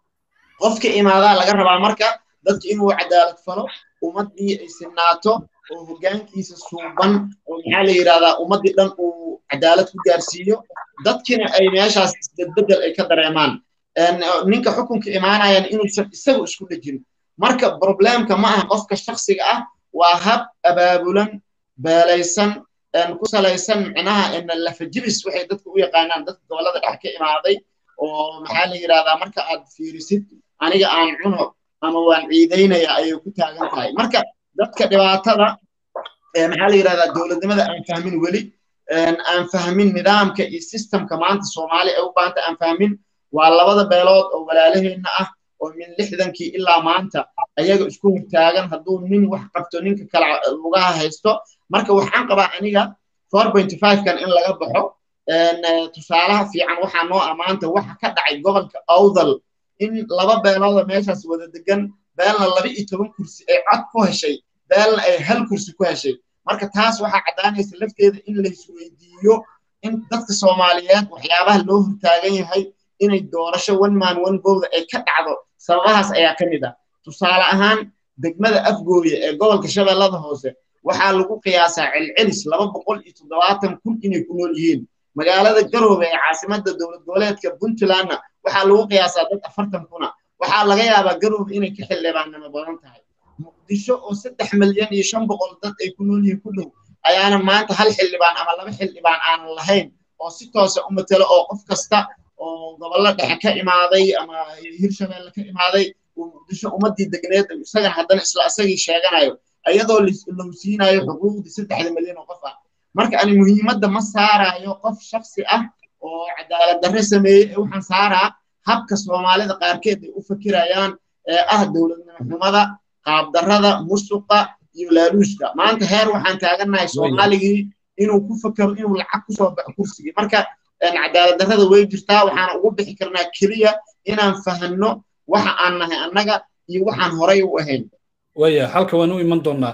Speaker 2: qofka imaadaa laga rabaa marka dadka inuu cadaalad falo ummaddii ay sinaato oo hoggaankiisa suuban oo maxaa la yidhahdaa ummaddii dhan uu cadaalad ku gaarsiiyo dadkina ay meeshaas isbedbedel ay ka dareemaan ninka xukunka imaanayan inuusan isagu isku dhejin marka problemka ma aha qofka shaksiga ah waa hab abaabulan beelaysan ku salaysan micnaha lafajibis waxay dadka u yaqaanaan dadka gobollada dhex ka imaaday oo maxaa la yidhahdaa marka aad fiirisid aniga aan cuno ama waan ciidaynaya ayay ku taagan tahay marka dadka dhibaatada maxaa la yidhahdaa dowladnimada aan fahmin weli aan fahmin nidaamka iyo systemka maanta soomaali ay u baahanta aan fahmin waa labada beelood oo walaalaheenna ah oo min lixdankii ilaa maanta ayaga isku hortaagan hadduu nin wax qabto ninka kale lugaha haysto marka waxaan qabaa aniga four pointy five-kan in laga baxo tusaalaha fiican waxaa noo amaanta waxa ka dhacay gobolka awdal in laba beelooda meeshaas wada degan beelna laba iyo toban kursi ay cod ku heshay beelna ay hal kursi ku heshay marka taas waxaa caddaanaysa lafteeda in laisweydiiyo in dadka soomaaliyeed waxyaabaha loo hortaagan yahay inay doorasho one man one vote ay ka dhacdo sababahaas ayaa ka mid ah tusaale ahaan degmada afgooye ee gobolka shabeellada hoose waxaa lagu qiyaasaa celcelis laba boqol iyo toddobaatan kun inay ku nool yihiin magaalada garoobe ee caasimadda dowlad goboleedka puntlandna waxaa lagu qiyaasaa dad afartan kuna waxaa laga yaabaa garoobe inay ka xildhibaannimo badan tahay muqdisho oo saddex milyan iyo shan boqol dad ay ku nool yihiin ku dhow ayaana maanta hal xildhibaan ama laba xildhibaan aanan lahayn oo si toosa u matelo oo qof kasta oo gobollo dhexe ka imaaday ama hirshabeelle ka imaaday uu muqdisho ummaddii degneed isagana haddana isla isagii sheeganayo iyadoo low siinayo xuquuqdii saddexda milyan oo qof ah marka ani muhiimadda ma saarayo qof shaksi ah oo cadaalad darre sameeyey ee waxaan saaraa habka soomaalida qaarkeed ay u fakirayaan ee ah dowladnimo xumada qaabdarrada musuqa iyo laaluushka maanta heer waxaan taagannahay soomaaligii inuu ku fakero inuu lacag kusoo baxo kursigii marka cadaalad darrada way jirtaa waxaana ugu bixi karnaa keliya inaan fahanno waxa aan nahay annaga iyo waxaan horay u ahayn
Speaker 1: waya halka waan u iman doonaa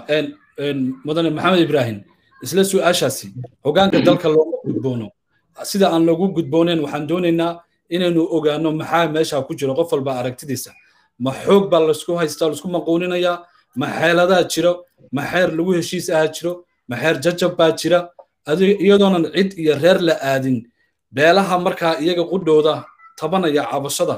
Speaker 1: mudane maxamed ibraahim isla su-aashaasi hoggaanka dalka looma gudboono sida aan loogu gudbooneyn waxaan doonaynaa inaynu ogaano maxaa meesha ku jiro qof walba aragtidiisa ma xoog baa laisku haystaa laisku maquuninayaa ma xeeladaa jiro ma xeer lagu heshiis ahaa jiro ma xeer jajab baa jira iyadoonan cid iyo reer la aadin beelaha markaa iyaga qudhooda tabanaya cabashada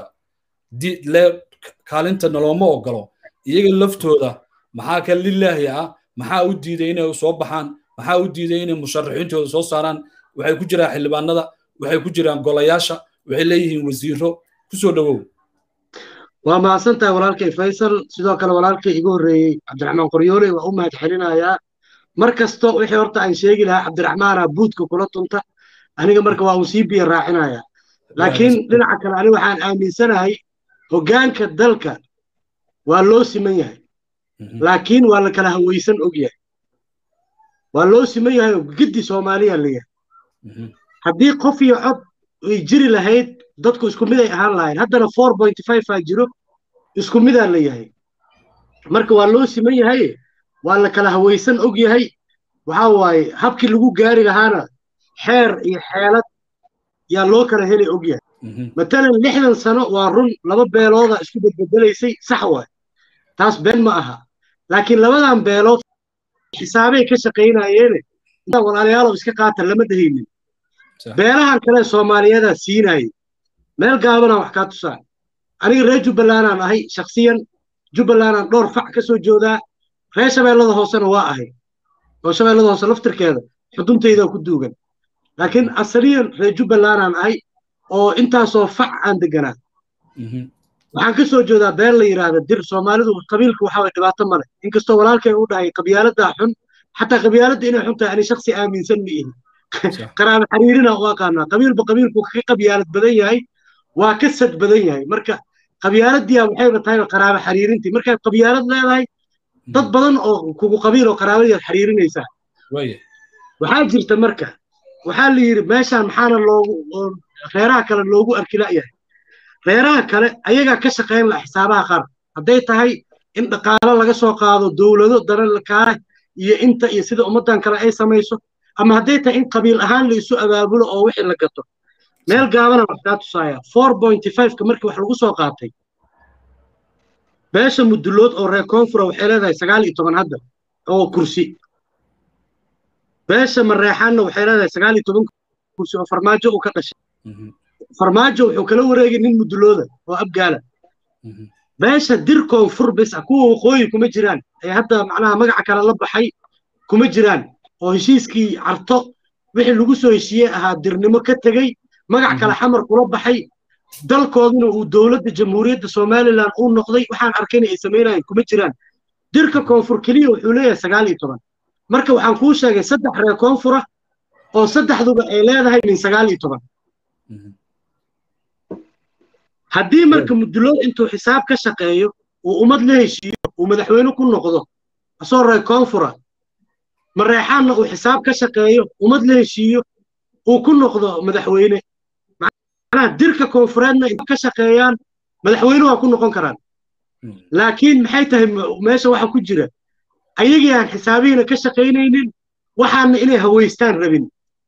Speaker 1: kaalinta nalooma ogolo iyaga laftooda maxaa ka lilaahi ah maxaa u diiday inay soo baxaan maxaa u diiday inay musharaxiintooda soo saaraan waxay ku jiraan xildhibaanada waxay ku jiraan golayaasha waxay leeyihiin wasiiro kusoo dhowow
Speaker 3: waa mahadsantahay walaalkay faysal sidoo kale walaalkay igu horreeyey cabdiraxmaan qoryoole waa u mahad celinayaa mar kasto wixii horta aan sheegi lahaa cabdiraxmaana buudka kula tunta aniga marka waa uu sii biya raacinaya laakiin dhinaca kale aniga waxaan aaminsanahay hoggaanka dalka waa loo siman yahay laakiin waa la kala hawaysan og yahay waa loo siman yahay giddi soomaaliya la yahay haddii qof iyo cod ay jiri lahayd dadku isku mid ay ahaan lahayn haddana four point five aa jiro isku midaa la yahay marka waa loo siman yahay waa la kala hawaysan og yahay waxaa waaye habkii lagu gaari lahaana xeer iyo xeelad yaa loo kala heli ogyahay matalan lixdan sano waa run laba beelooda isku bedbedelaysay sax waay taas been ma aha laakiin labadan beelood xisaabay ka shaqaynayeene intaa walaalayaalow iska qaata lama dhehaynin beelahan kale soomaaliyadaa siinayay meel gaabanaan wax kaa tusaa aniga reer jubbalandaan ahay shaksiyan jubbalandaan dhowr fac ka soo joodaa reer shabeellada hoosena waa ahay oo shabeellada hoose laftirkeeda xuduntaydaa ku duugan laakiin asaliyan reer jubbalandaan ahay oo intaasoo fac aan deganaa waxaan ka soo jeedaa beel la yidhaahda dir soomaalidu qabiilka waxa way dhibaato male inkastoo walaalkay u dhahay qabyaaladdaa xun xataa qabyaaladda inay xun tahay ani shaksi aaminsan ma ihi qaraabo xariirina u aqaanaa qabiilba qabiilku ka qabyaalad badan yahay waa ka sad badan yahay marka qabyaaladiya waxayba tahay qaraabo xariirintii markaad qabyaalad leedahay dad badan oo kugu qabiil oo qaraabadiiad xariirinaysaa waxaa jirta marka waxaa la yidhi meeshaan maxaana loogu reeraha kale loogu arkila'yahay reeraha kale ayagaa ka shaqayn laha xisaabaha qaar hadday tahay in dhaqaalo laga soo qaado dowlado dalalkaale iyo inta iyo sida ummaddan kale ay samayso ama hadday tahay in qabiil ahaan la isu abaabulo oo wixii la gato meel gaabana wax kaa tusaaya four pointy fiveka markii wax lagu soo qaatay beesha mudulood oo reer koonfura waxay leedahay sagaal iyo toban hadda oo kursi beesha mareexaanna waxay leedahay sagaal iyo toban kursi oo farmaajo uu ka dhashay farmaajo wuxuu kala wareegay nin mudulooda oo abgaala beesha dir koonfur bis ah kuwa waqooyi kuma jiraan ee hadda macnaha magaca kale la baxay kuma jiraan oo heshiiskii carto wixii lagu soo heshiiyey ahaa dirnimo ka tegey magac kale xamar kula baxay dalkooduna uu dowladda jamhuuriyadda somalilan uu noqday waxaan arkayna ay samaynayeen kuma jiraan dirka koonfur keliya wuxuu leeyahay sagaal iyo toban marka waxaan kuu sheegay saddex reer koonfura oo saddexduba ay leedahay min sagaal iyo toban haddii marka mudulood intuu xisaab ka shaqeeyo uu ummad la heshiiyo uu madaxweyne ku noqdo asoo reer koonfura mareexaanna uu xisaab ka shaqeeyo ummad la heshiiyo uu ku noqdo madaxweyne macnaha dirka koonfureedna inta ka shaqeeyaan madaxweyne waa ku noqon karaan laakiin maxay tahay meesha waxa ku jira ayagii aan xisaabihiina ka shaqaynaynin waxaana inay haweystaan rabin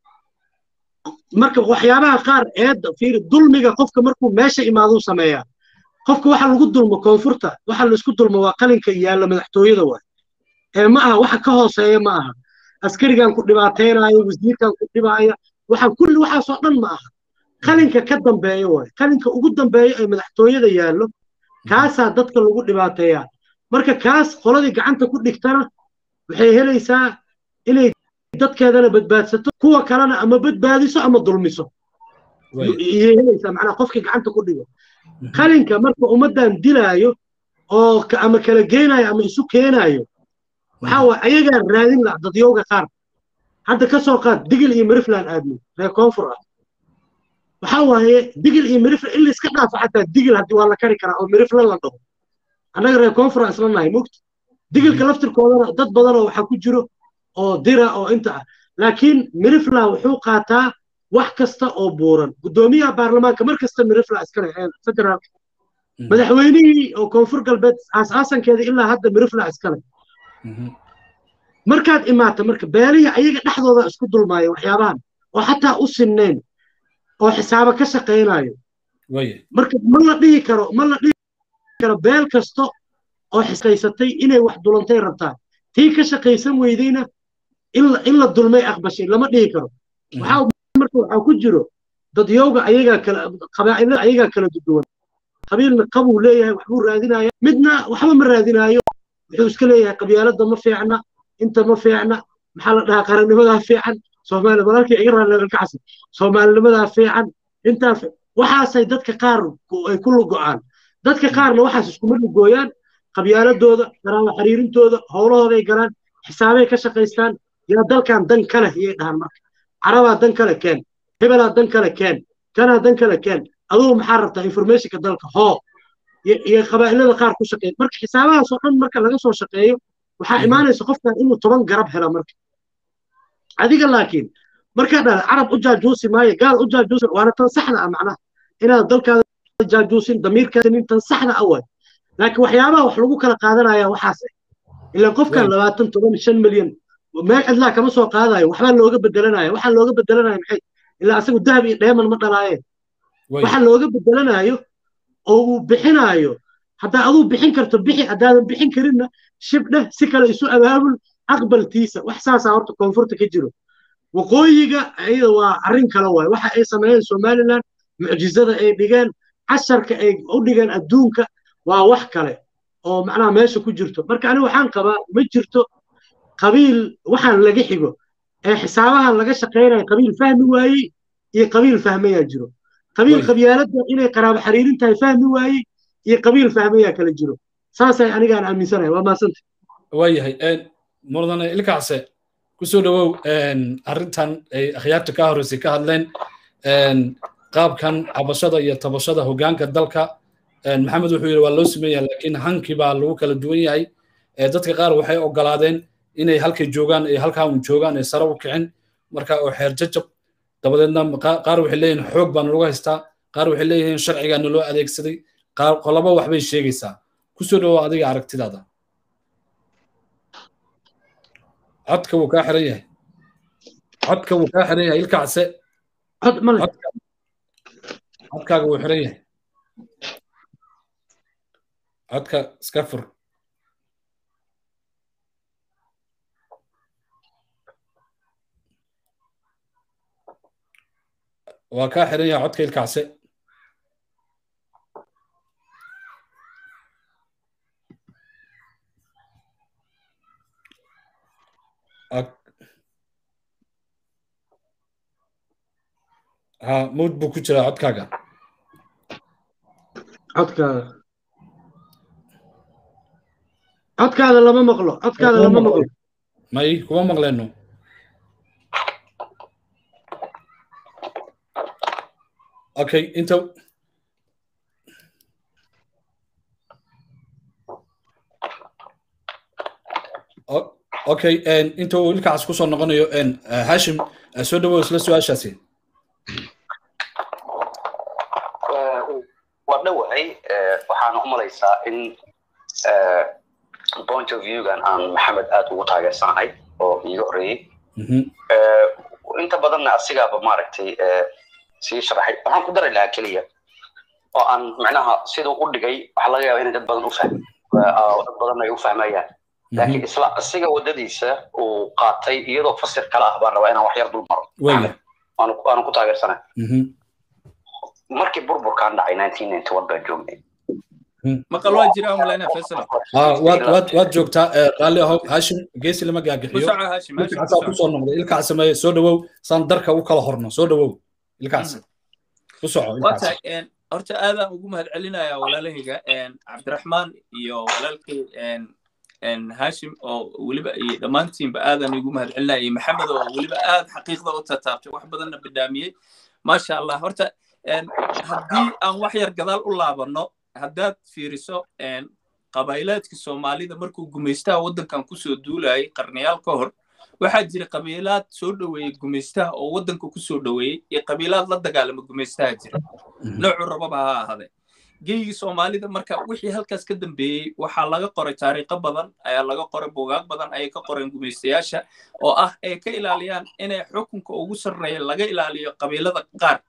Speaker 3: marka waxyaabaha qaar eedda fiiri dulmiga qofka markuu meesha imaaduu sameeyaa qofka waxa lagu dulmo koonfurta waxa laisku dulmo waa qalinka yaalla madaxtooyada waay ee ma aha waxa ka hooseeya ma aha askarigan ku dhibaataynaayo wasiirkan ku dhibaaya waxaan kulli waxaasoo dhan ma aha qalinka ka dambeeya waay qalinka ugu dambeeya ee madaxtooyada yaallo kaasaa dadka lagu dhibaateeyaa marka kaas qoladii gacanta ku dhigtana waxay helaysaa inay dadkeedana badbaadsato kuwa kalena ama badbaadiso ama dulmiso iyay helaysaa macnaa qofkii gacanta ku dhigo qalinka marka ummaddan dilaayo oo ama kala geenaayo ama isu keenaayo waxaa waay ayagaa raadin laha dadyowga qaar hadda ka soo qaad digil iyo mirifland aadmi reer koonfur ah waxaa waaye digil iyo mirifland in layska dhaafo xataa digil haddii waa la kari karaa oo mirifland la dhaho annaga reer koonfur aan isla nahay mogta digilka laftirkoodana dad badanoo waxaa ku jiro oo dira oo inta ah laakiin mirifland wuxuu qaataa wax kasta oo buuran guddoomiyaha baarlamaanka mar kasta mirifland iskale federaalka madaxweynihii oo koonfur galbeed aasaasankeeda ilaa hadda mirifland iskale markaad imaata marka beelihii ayaga dhexdooda isku dulmaaya waxyaabahan oo xataa u sinnayn oo xisaabo ka shaqaynayo marka ma la dhihi karo ma la dhihi karo beel kasta oo xisqaysatay inay wax dulantay rabtaa tii ka shaqaysan weydayna in la dulmay aqbashay lama dhihi karo waxaa marka waxaa ku jiro dadyowga ayagaa kala qabaa'ilada ayagaa kala duwan qabiilna qabuu leeyahay waxbuu raadinaya midna waxba ma raadinaayo wuxuu iska leeyahay qabyaaladda ma fiicna inta ma fiicna maxaa la dhahaa qarannimadaa fiican soomaali walaalkii iga raalkacasi soomaalinimadaa fiican intaa waxaasay dadka qaar ay ku lugo'aan dadka qaarna waxaas iskuma lugooyaan qabyaaladooda qaraabo xiriirintooda howlahooday galaan xisaabay ka shaqaystaan yaa dalkan dan ka leh iyay dhahaan marka carabaa dan kale keen hebelaa dan kale keen kanaa dan kale keen adugu maxaa rabtaa informationka dalka hoo iyo qabaa'ilada qaar ku shaqeeya marka xisaabahaasoo dhan marka laga soo shaqeeyo waxaa imaanaysa qofkan inuu toban garab hela marka adiga laakiin markaa dhahda carab u jaajuusi maayo gaal u jaajuusi waana tan saxda ah macnaha inaad dalkaada jaajuusin damiirkaasinin tan saxda ah waay laakiin waxyaabaha wax lagu kala qaadanaya waxaas ilaan qofkan labaatan toban shan milyan meel cidlaa kama soo qaadayo waxbaa looga bedelanaya waxaa looga bedelanaya maxay ilaa asagu dahab iyo dheeman ma dhalaayeen waxa looga bedelanayo oo uu bixinaayo haddaa aduu bixin karto bixi haddaadan bixin karinna shibdheh si kale isu abaabul aqbaltiisa wax saasaa horta koonfurta ka jiro waqooyiga iyada waa arrin kale waaye waxa ay sameeyeen somaliland mucjizada ay dhigeen casharka ay u dhigeen adduunka waa wax kale oo macnaha meesha ku jirto marka aniga waxaan qabaa ma jirto qabiil waxaan laga xigo ee xisaabahan laga shaqaynayo qabiil fahmi waayey iyo qabiil fahmayaa jiro qabiil qabyaaladda inay qaraabo xiriirin tahay fahmi waayey iyo qabiil fahmayaa kala jiro saasay anigaan aaminsanahay waa maasanta
Speaker 1: waayahay mudane ilkaase kusoo dhawow arrintan ay akhyaarta ka horreysay ka hadleen qaabkan cabashada iyo tabashada hoggaanka dalka maxamed wuxuu yidhi waa loo sameeyaa laakiin hankii baa lagu kala duwan yahay dadka qaar waxay ogolaadeen inay halkay joogaan ay halkaa un joogaan ay sare u kicin marka oo xeer jajab dabadeedna qaar waxay leeyihin xoog baa nalagu haystaa qaar waxay leeyihiin sharcigaa naloo adeegsaday qaar qolaba waxbay sheegaysaa kusoo dhawow adiga aragtidaada codka wuu kaa xiran yahay codka wuu kaa xiran yahay ilkacse
Speaker 3: cod male
Speaker 1: codkaaga wuu xiran yahay codka iska fur waa kaa xiran yahay codka ilkacse ha mawd buu ku jiraa codkaaga
Speaker 3: codkaada codkaada lama maqlo codkaada lama maqlo
Speaker 1: may kuma maqleenno okay inta okay inta uu ilkacaas kusoo noqonayo hashim soo dhawow isla su-aashaasi
Speaker 5: waa dhowahay waxaana u malaysaa in point of viewgan aan maxamed aad ugu taageersanahay oo iiga horreeyey inta badanna asigaaba maaragtay sii sharaxay waxaan ku dari lahaa keliya oo aan macnaha siduu u dhigay waxaa laga yaaba inay dad badan u fahmi dad badan ay u fahmayaan laakiin isla asiga waddadiisa uu qaatay iyadoo fasir kale ah baan rabaa inaan wax yar dul maro waanu ku taageersanay markii burburkaan dhacay nineteen ninety one baan joognay
Speaker 4: maqal waa jira umaleyna faisal
Speaker 1: waad joogtaa raalli ahow hashim geesi lama gaagixiyo ilkaasaa kusoo noqday ilkaas sameeye soo dhawow saan darka u kala horno soo dhawow ilkaas ku soco
Speaker 4: horta aadaan ugu mahad celinayaa walaalahayga cabdiraxmaan iyo walaalkay hashim oo weliba iyo dhammaantiinba aadaan igu mahad celinaya iyo maxamed oo weliba aad xaqiiqda u tataabtay wax badanna badaamiyey maasha allah horta haddii aan wax yar gadaal u laabanno haddaad fiiriso qabaylaadka soomaalida markuu gumaystaha waddankan kusoo duulayay qarnayaal ka hor waxaa jira qabiilaad soo dhoweeyey gumaystaha oo waddanka kusoo dhoweeyey iyo qabiilaad la dagaalama gumaystaha jira noocu rababa ha ahade geygii soomaalida marka wixii halkaas ka dambeeyey waxaa laga qoray taariikho badan ayaa laga qoray buugaag badan ayay ka qoreen gumaystayaasha oo ah ay ka ilaaliyaan inay xukunka ugu sarreeya laga ilaaliyo qabiilada qaar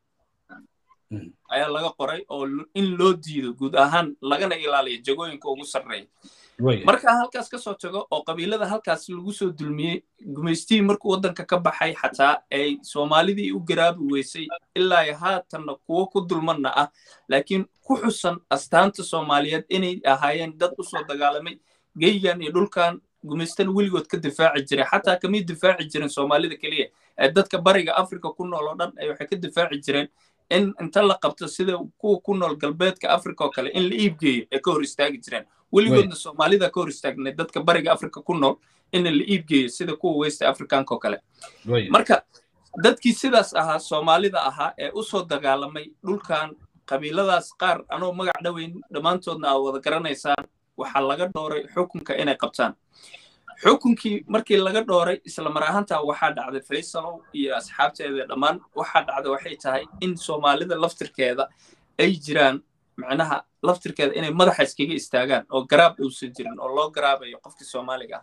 Speaker 4: ayaa laga qoray oo in loo diido guud ahaan lagana ilaaliyo jagooyinka ugu sarreeya markaa halkaas kasoo tago oo qabiilada halkaas lagu soo dulmiyey gumaystihii markuu waddanka ka baxay xataa ay soomaalidii u garaabi weysay ilaa haatanna kuwo ku dulmanna ah laakiin ku xusan astaanta soomaaliyeed inay ahaayeen dad usoo dagaalamay geygan iyo dhulkan gumaystana weligood ka difaaci jiray xataa kamay difaaci jiren soomaalida keliya ee dadka bariga africa ku nool oo dhan ay waxay ka difaaci jireen in inta la qabto sida kuwa ku nool galbeedka africa oo kale in la iibgeeyo ay ka hor istaagi jireen weligoodna soomaalida ka hor istaagnay dadka bariga africa ku nool in la iibgeeyo sida kuwa west africanka oo kale marka dadkii sidaas ahaa soomaalida ahaa ee usoo dagaalamay dhulkan qabiiladaas qaar anoo magac dhoweyn dhammaantoodna aad wada garanaysaan waxaa laga dhooray xukunka inay qabtaan xukunkii markii laga dhooray isla mar ahaantaa waxaa dhacday faysalow iyo asxaabteeda dhammaan waxaa dhacday waxay tahay in soomaalida laftirkeeda ay jiraan macnaha laftirkeeda inay madaxa iskaga istaagaan oo garaab uusan jirin oo loo garaabayo qofkii soomaaliga ah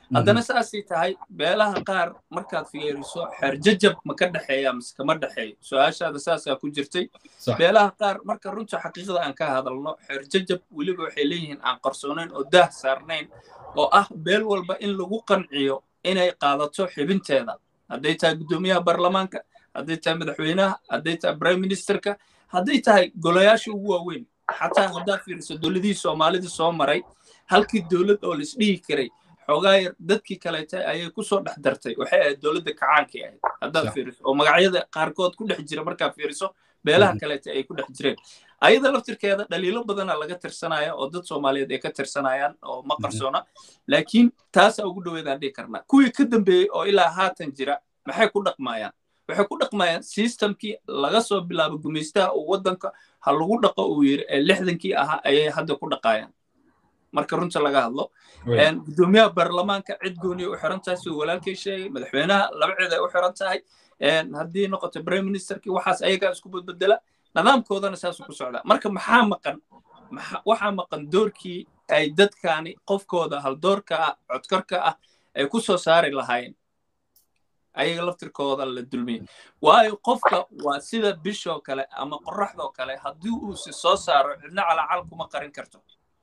Speaker 4: haddana saasay tahay beelaha qaar markaad fiiriso xeerjajab ma ka dhexeeya mise kama dhexeeyo su-aashaada saasaa ku jirtay beelaha qaar marka runta xaqiiqda aan ka hadalno xeerjajab weliba waxay leeyihiin aan qarsoonayn oo daah saarnayn oo ah beel walba in lagu qanciyo inay qaadato xibinteeda hadday tahay guddoomiyaha baarlamaanka hadday tahay madaxweynaha hadday tahay prime ministerka hadday tahay golayaasha ugu waaweyn xataa haddaad fiiriso dowladihii soomaalida soo maray halkii dowlad oo laisdhihi karay xoogaa yar dadkii kaleeta ayay kusoo dhex dartay waxay ahayd dowladda kacaankii ahayd haddaad fiiriso oo magacyada qaarkood ku dhex jira markaad fiiriso beelaha kaleeta ay ku dhex jireen ayada laftirkeeda dhaliilo badana laga tirsanaya oo dad soomaaliyeed ay ka tirsanayaan oo ma qarsoona laakiin taasaa ugu dhoweedaan dhihi karnaa kuwii ka dambeeyey oo ilaa haatan jira maxay ku dhaqmayaan waxay ku dhaqmayaan systemkii laga soo bilaabo gumaystaha uu waddanka ha lagu dhaqo uu yiri ee lixdankii ahaa ayay hadda ku dhaqayaan marka runta laga hadlo guddoomiyaha baarlamaanka cid gooniya u xiran tahay siduu walaalkay sheegay madaxweynaha laba cid ay u xiran tahay haddii noqoto prime ministerkii waxaas ayagaa isku badbedela nidaamkoodana saasuu ku socdaa marka maxaa maqan waxaa maqan doorkii ay dadkani qofkooda haldoorka ah codkarka ah ay ku soo saari lahaayeen ayaga laftirkooda la dulmiyey waayo qofka waa sida bishoo kale ama qoraxdoo kale haddii uu si soo saaro cidna calacal kuma qarin karto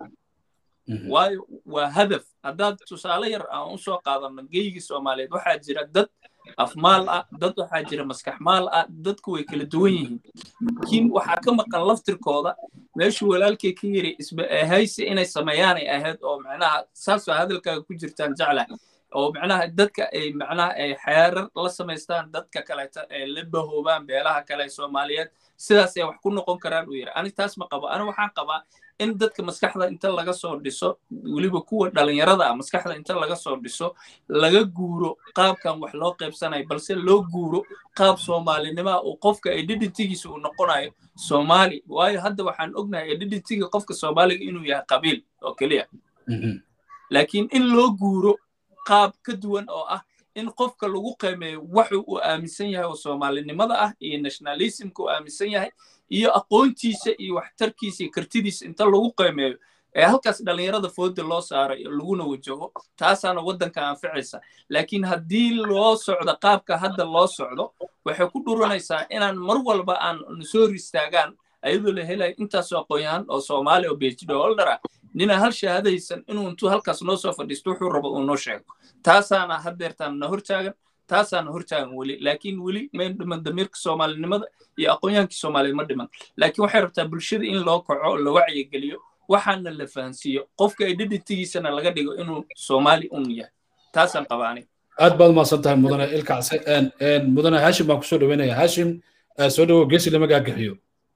Speaker 4: waayo waa hadaf haddaad tusaale yar aan u soo qaadano geygii soomaaliyeed waxaa jira dad afmaal ah dad waxaa jira maskaxmaal ah dadku way kala duwan yihiin laakiin waxaa ka maqan laftirkooda meeshuu walaalkay ka yiri isba ahaysi inay sameeyaanay ahayd oo macnaha saasoo hadalkaaga ku jirtaan jeclah oo macnaha dadka ay macnaha ay xeerar la samaystaan dadka kaleeta ay la bahoobaan beelaha kale soomaaliyeed sidaas ay wax ku noqon karaan uu yiri ani taas ma qabo ani waxaan qabaa in dadka maskaxda inta laga soo dhiso weliba kuwa dhalinyarada ah maskaxda inta laga soo dhiso laga guuro qaabkan wax loo qaybsanayo balse loo guuro qaab soomaalinimoa uu qofka identitygiisa uu noqonayo soomaali waayo hadda waxaan ognahay identityga qofka soomaaliga inuu yahay qabiil oo keliya laakiin in loo guuro qaab ka duwan oo ah in qofka lagu qiimeeyo waxu uu aaminsan yahay oo soomaalinimada ah iyo nationalismka uu aaminsan yahay iyo aqoontiisa iyo waxtarkiisa iyo kartidiisa inta lagu qiimeeyo ee halkaas dhalinyarada fooda loo saaro laguna wajaho taasaana waddanka anficaysa laakiin haddii loo socdo qaabka hadda loo socdo waxay ku dhuranaysaa inaan mar walba aan soo ristaagaan ayadoo la helayo intaasoo aqoon-yahan oo soomaali oo phd holder ah nina hal shahaadaysan inuu intuu halkaas noo soo fadhiisto wuxuu rabo uu noo sheego taasaana haddeertaan na hortaagan taasaana hortaagan weli laakiin weli mayn dhiman damiirka soomaalinimada iyo aqoonyaankii soomaaliyeed ma dhiman laakiin waxay rabtaa bulshada in loo kaco la wacyigeliyo waxaana la fahansiiyo qofka identitygiisana laga dhigo inuu soomaali un yahay taasaan qabaani
Speaker 1: aad baad umahadsan tahay mudane ilkacse mudane hashim baan kusoo dhaweynaya hashim soo dhawo geesi lama gaagaxiyo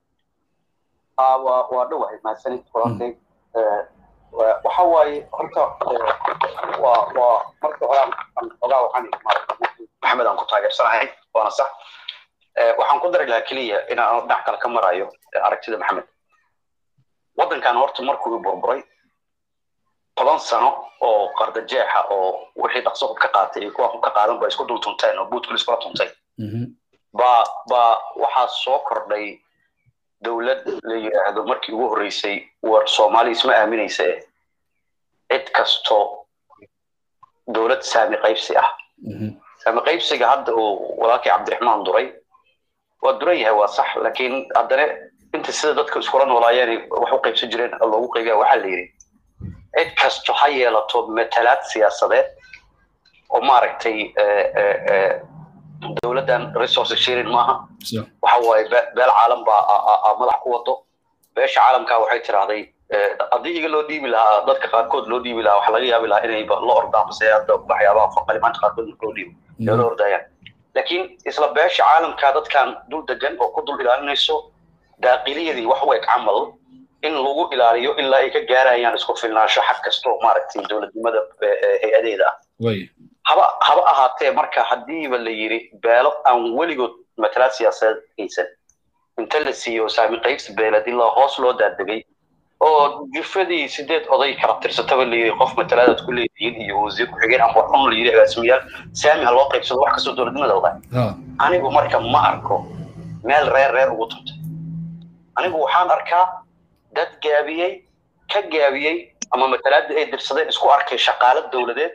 Speaker 5: waa dhowahay mahadsanid walaalkay waxa waaye horta waa waa marka hore ogaa waxaan maxamed aan ku taageersanahay waana sax waxaan ku dari lahaa keliya inaan dhinac kale ka marayo aragtida maxamed waddankan horta markuu burburay toban sano oo qardajeexa oo wixii dhaqso hub ka qaatay iyo kuwa hub ka qaadan ba isku dul tunteen oo buudkul iskula tuntay baa baa waxaa soo kordhay dowlad la yidhaahdo markii ugu horreysay war soomaali isma aaminaysa cid kasto dowlad saami qaybsi ah saami qaybsiga hadda uu walaalkii cabdiraxmaan duray waa duran yahay waa sax laakiin haddana inta sida dadka iskula noolaayeen wax u qaybsan jireen loogu qaybiya waxaa la yidhi cid kasto ha yeelato matalaad siyaasadeed oo maaragtay dowladdan resource sharing maaha waxa waaye beel caalam baa madax ku wado beesha caalamka waxay tiraahday haddii iga loo dhiibi lahaa dadka qaarkood loo dhiibi lahaa waxa laga yaabi lahaa inay la ordaan base hadda waxyaabaha qalimaanta qaarkood loo dhiibo ee la ordayaan laakiin isla beesha caalamka dadkan dul degan oo ku dul ilaalinayso daaqiliyadii wax u eg camal in lagu ilaaliyo ilaa ay ka gaarayaan isku filnaansho xag kastoo maaragtay dowladnimada hay-adeeda ah haba haba ahaatee marka haddiiba la yiri beelo aan weligood matalaad siyaasadeed haysan inta la siiyo saami qaybsi beeled ilaa hoos loo daadegay oo jufadii sideed oday kala tirsataba la yiri qof matalaadaad ku leedihiin iyo wasiir ku-xigeen ama waxun la yiri agaasimayaal saami ha loo qaybsado wax kastoo dowladnimada wada anigu marka ma arko meel reer reer ugu tuntay anigu waxaan arkaa dad gaabiyey ka gaabiyey ama matalaada ay dirsadeen isku arkay shaqaalo dowladeed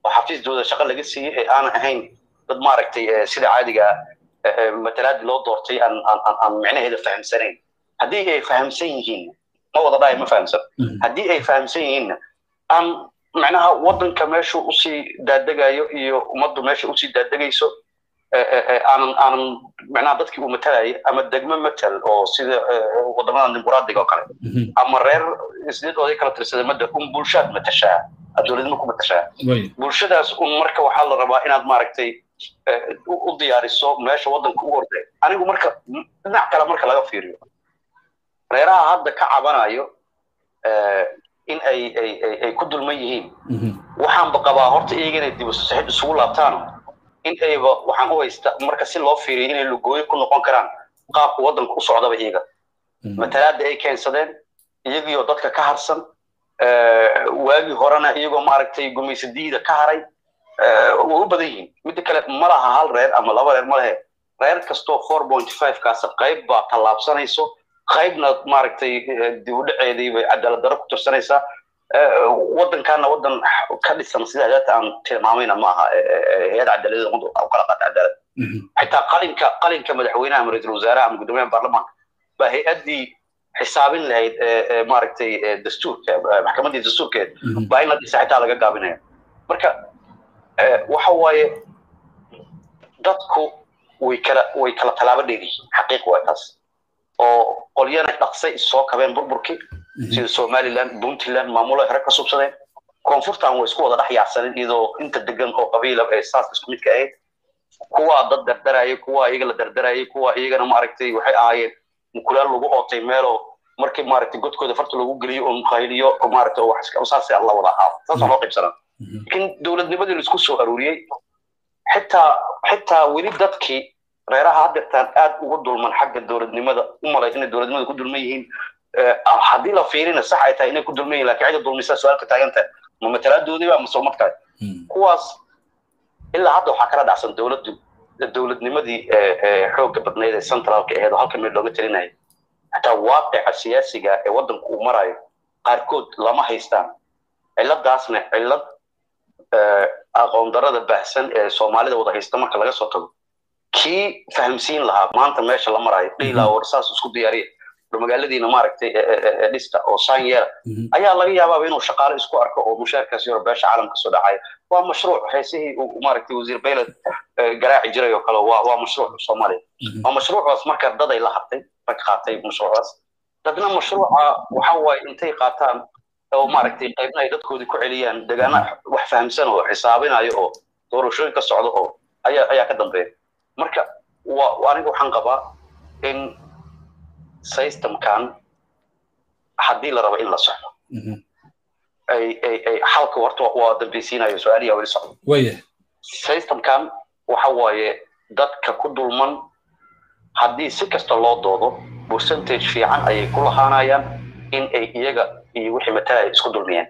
Speaker 5: oo xafiisdooda shaqo laga siiyey ee aanan ahayn dad maaragtay sida caadiga matalaadi loo doortay aan aan micnaheeda fahamsanayn haddii ay fahamsan yihiin ma wada dhahay ma fahamsan haddii ay fahamsan yihiinna aan macnaha waddanka meeshuu usii daadegayo iyo ummaddu meesha usii daadegayso aanan aanan macnaha dadkii uu matalaya ama degmo matal oo sida wadamada dimuqraadiga oo kale ama reer isdeed oday kala tirsada madda un bulshaad matashaa dowladnimo ku matashaa bulshadaas un marka waxaa la rabaa inaad maaragtay u diyaariso meesha waddanka u orday anigu marka dhinac kale marka laga fiiriyo reeraha hadda ka cabanayo in ay ay ay ku dulman yihiin waxaanba qabaa horta iyaga inay dib saxiib isugu laabtaan in ayba waxaan u haysta marka si loo fiiriyo inay lugooyo ku noqon karaan qaabka waddanka u socdaba iyaga matalaada ay keensadeen iyagiioo dadka ka harsan waagii horena iyagoo maaragtay gumaysadiida ka haray way u badan yihiin midda kale ma laha hal reer ama laba reer ma lehe reer kastoo four point five kaas qayb baa tallaabsanayso qaybna maaragtay dib u dhaceedii bay cadaalad darro ku tirsanaysaa waddankaana waddan ka dhisan sida hadaata aan tilmaamayna ma aha hay-ad cadaaladda ummadda u kala qaata cadaalad xitaa qalinka qalinka madaxweynaha ama ra-iisul wasaaraha ama guddoomiyaha baarlamaanka baa hay-addii xisaabin lahayd maaragtay dastuurka maxkamaddii dastuurkeed baa in la dhisa xitaa laga gaabinaya marka waxa waaye dadku way kala way kala tallaabo dheeriyihiin xaqiiq waa taas oo qolyana dhaqsay soo kabeen burburkii sida somaliland puntland maamulo hore ka subsadeen koonfurtan way isku wada dhex yaacsaneen iyadoo inta degan oo qabiila ee saas isku midka ahayd kuwaa dad dardarayay kuwaa iyaga la dardarayay kuwaa iyagana maaragtay waxay ahaayeen mukulaal lagu ootay meeloo markii maaragtay godkooda farta lagu geliyo oo mukhayliyo oo maaragtay oo wax saas la wada ahaa saasoo loo qaybsanaa laakiin dowladnimadii la isku soo aruuriyey xitaa xitaa weli dadkii reeraha haddeertaan aad ugu dulman xagga dowladnimada u malay inay dowladnimada ku dulman yihiin haddii la fiirina sax ay tahay inay ku dulman yihin lakin cidda dulmisa su-aalka taagan tahay ma matalaadoodiiba ama soomadkaay kuwaas ilaa hadda waxaa kala dhacsan dowladdu dowladnimadii xoogga badnayd ee centraalka aheed oo halka meel looga talinaya xataa waaqica siyaasiga ee waddanku uu marayo qaarkood lama haystaan ciladaasna cilad aqoon darada baahsan ee soomaalida wada haysta marka laga soo tago kii fahamsiin lahaa maanta meesha la marayo dhiilaa war saas isku diyaariya magaaladiina maaragtay dhista oo saan yeela ayaa laga yaabaaba inuu shaqaale isku arko oo mushaarkaasi hore beesha caalamka soo dhacaya waa mashruuc heesihii uu maaragtay wasiir baylad garaaci jiray oo kale waa waa mashruuc soomaaliya waa mashruucaas marka daday la hartay rag qaatay mashruucaas dadna mashruuca waxa waaye intay qaataan oo maaragtay qaybna ay dadkoodii ku celiyaan degaana wax fahamsan oo xisaabinayo oo doorashooyin ka socdo oo ayaa ayaa ka dambeeya marka wa aniga waxaan qabaa in systemkan haddii la rabo in la socdo ay ay ay xalka horta waa dambeysiinayo su-aaliya weli socdo
Speaker 1: waya
Speaker 5: systemkan waxa waaye dadka ku dulman haddii si kasta loo doodo percentage fiican ayay ku lahaanayaan in ay iyaga iyo wixii matalaya isku dulmiyeen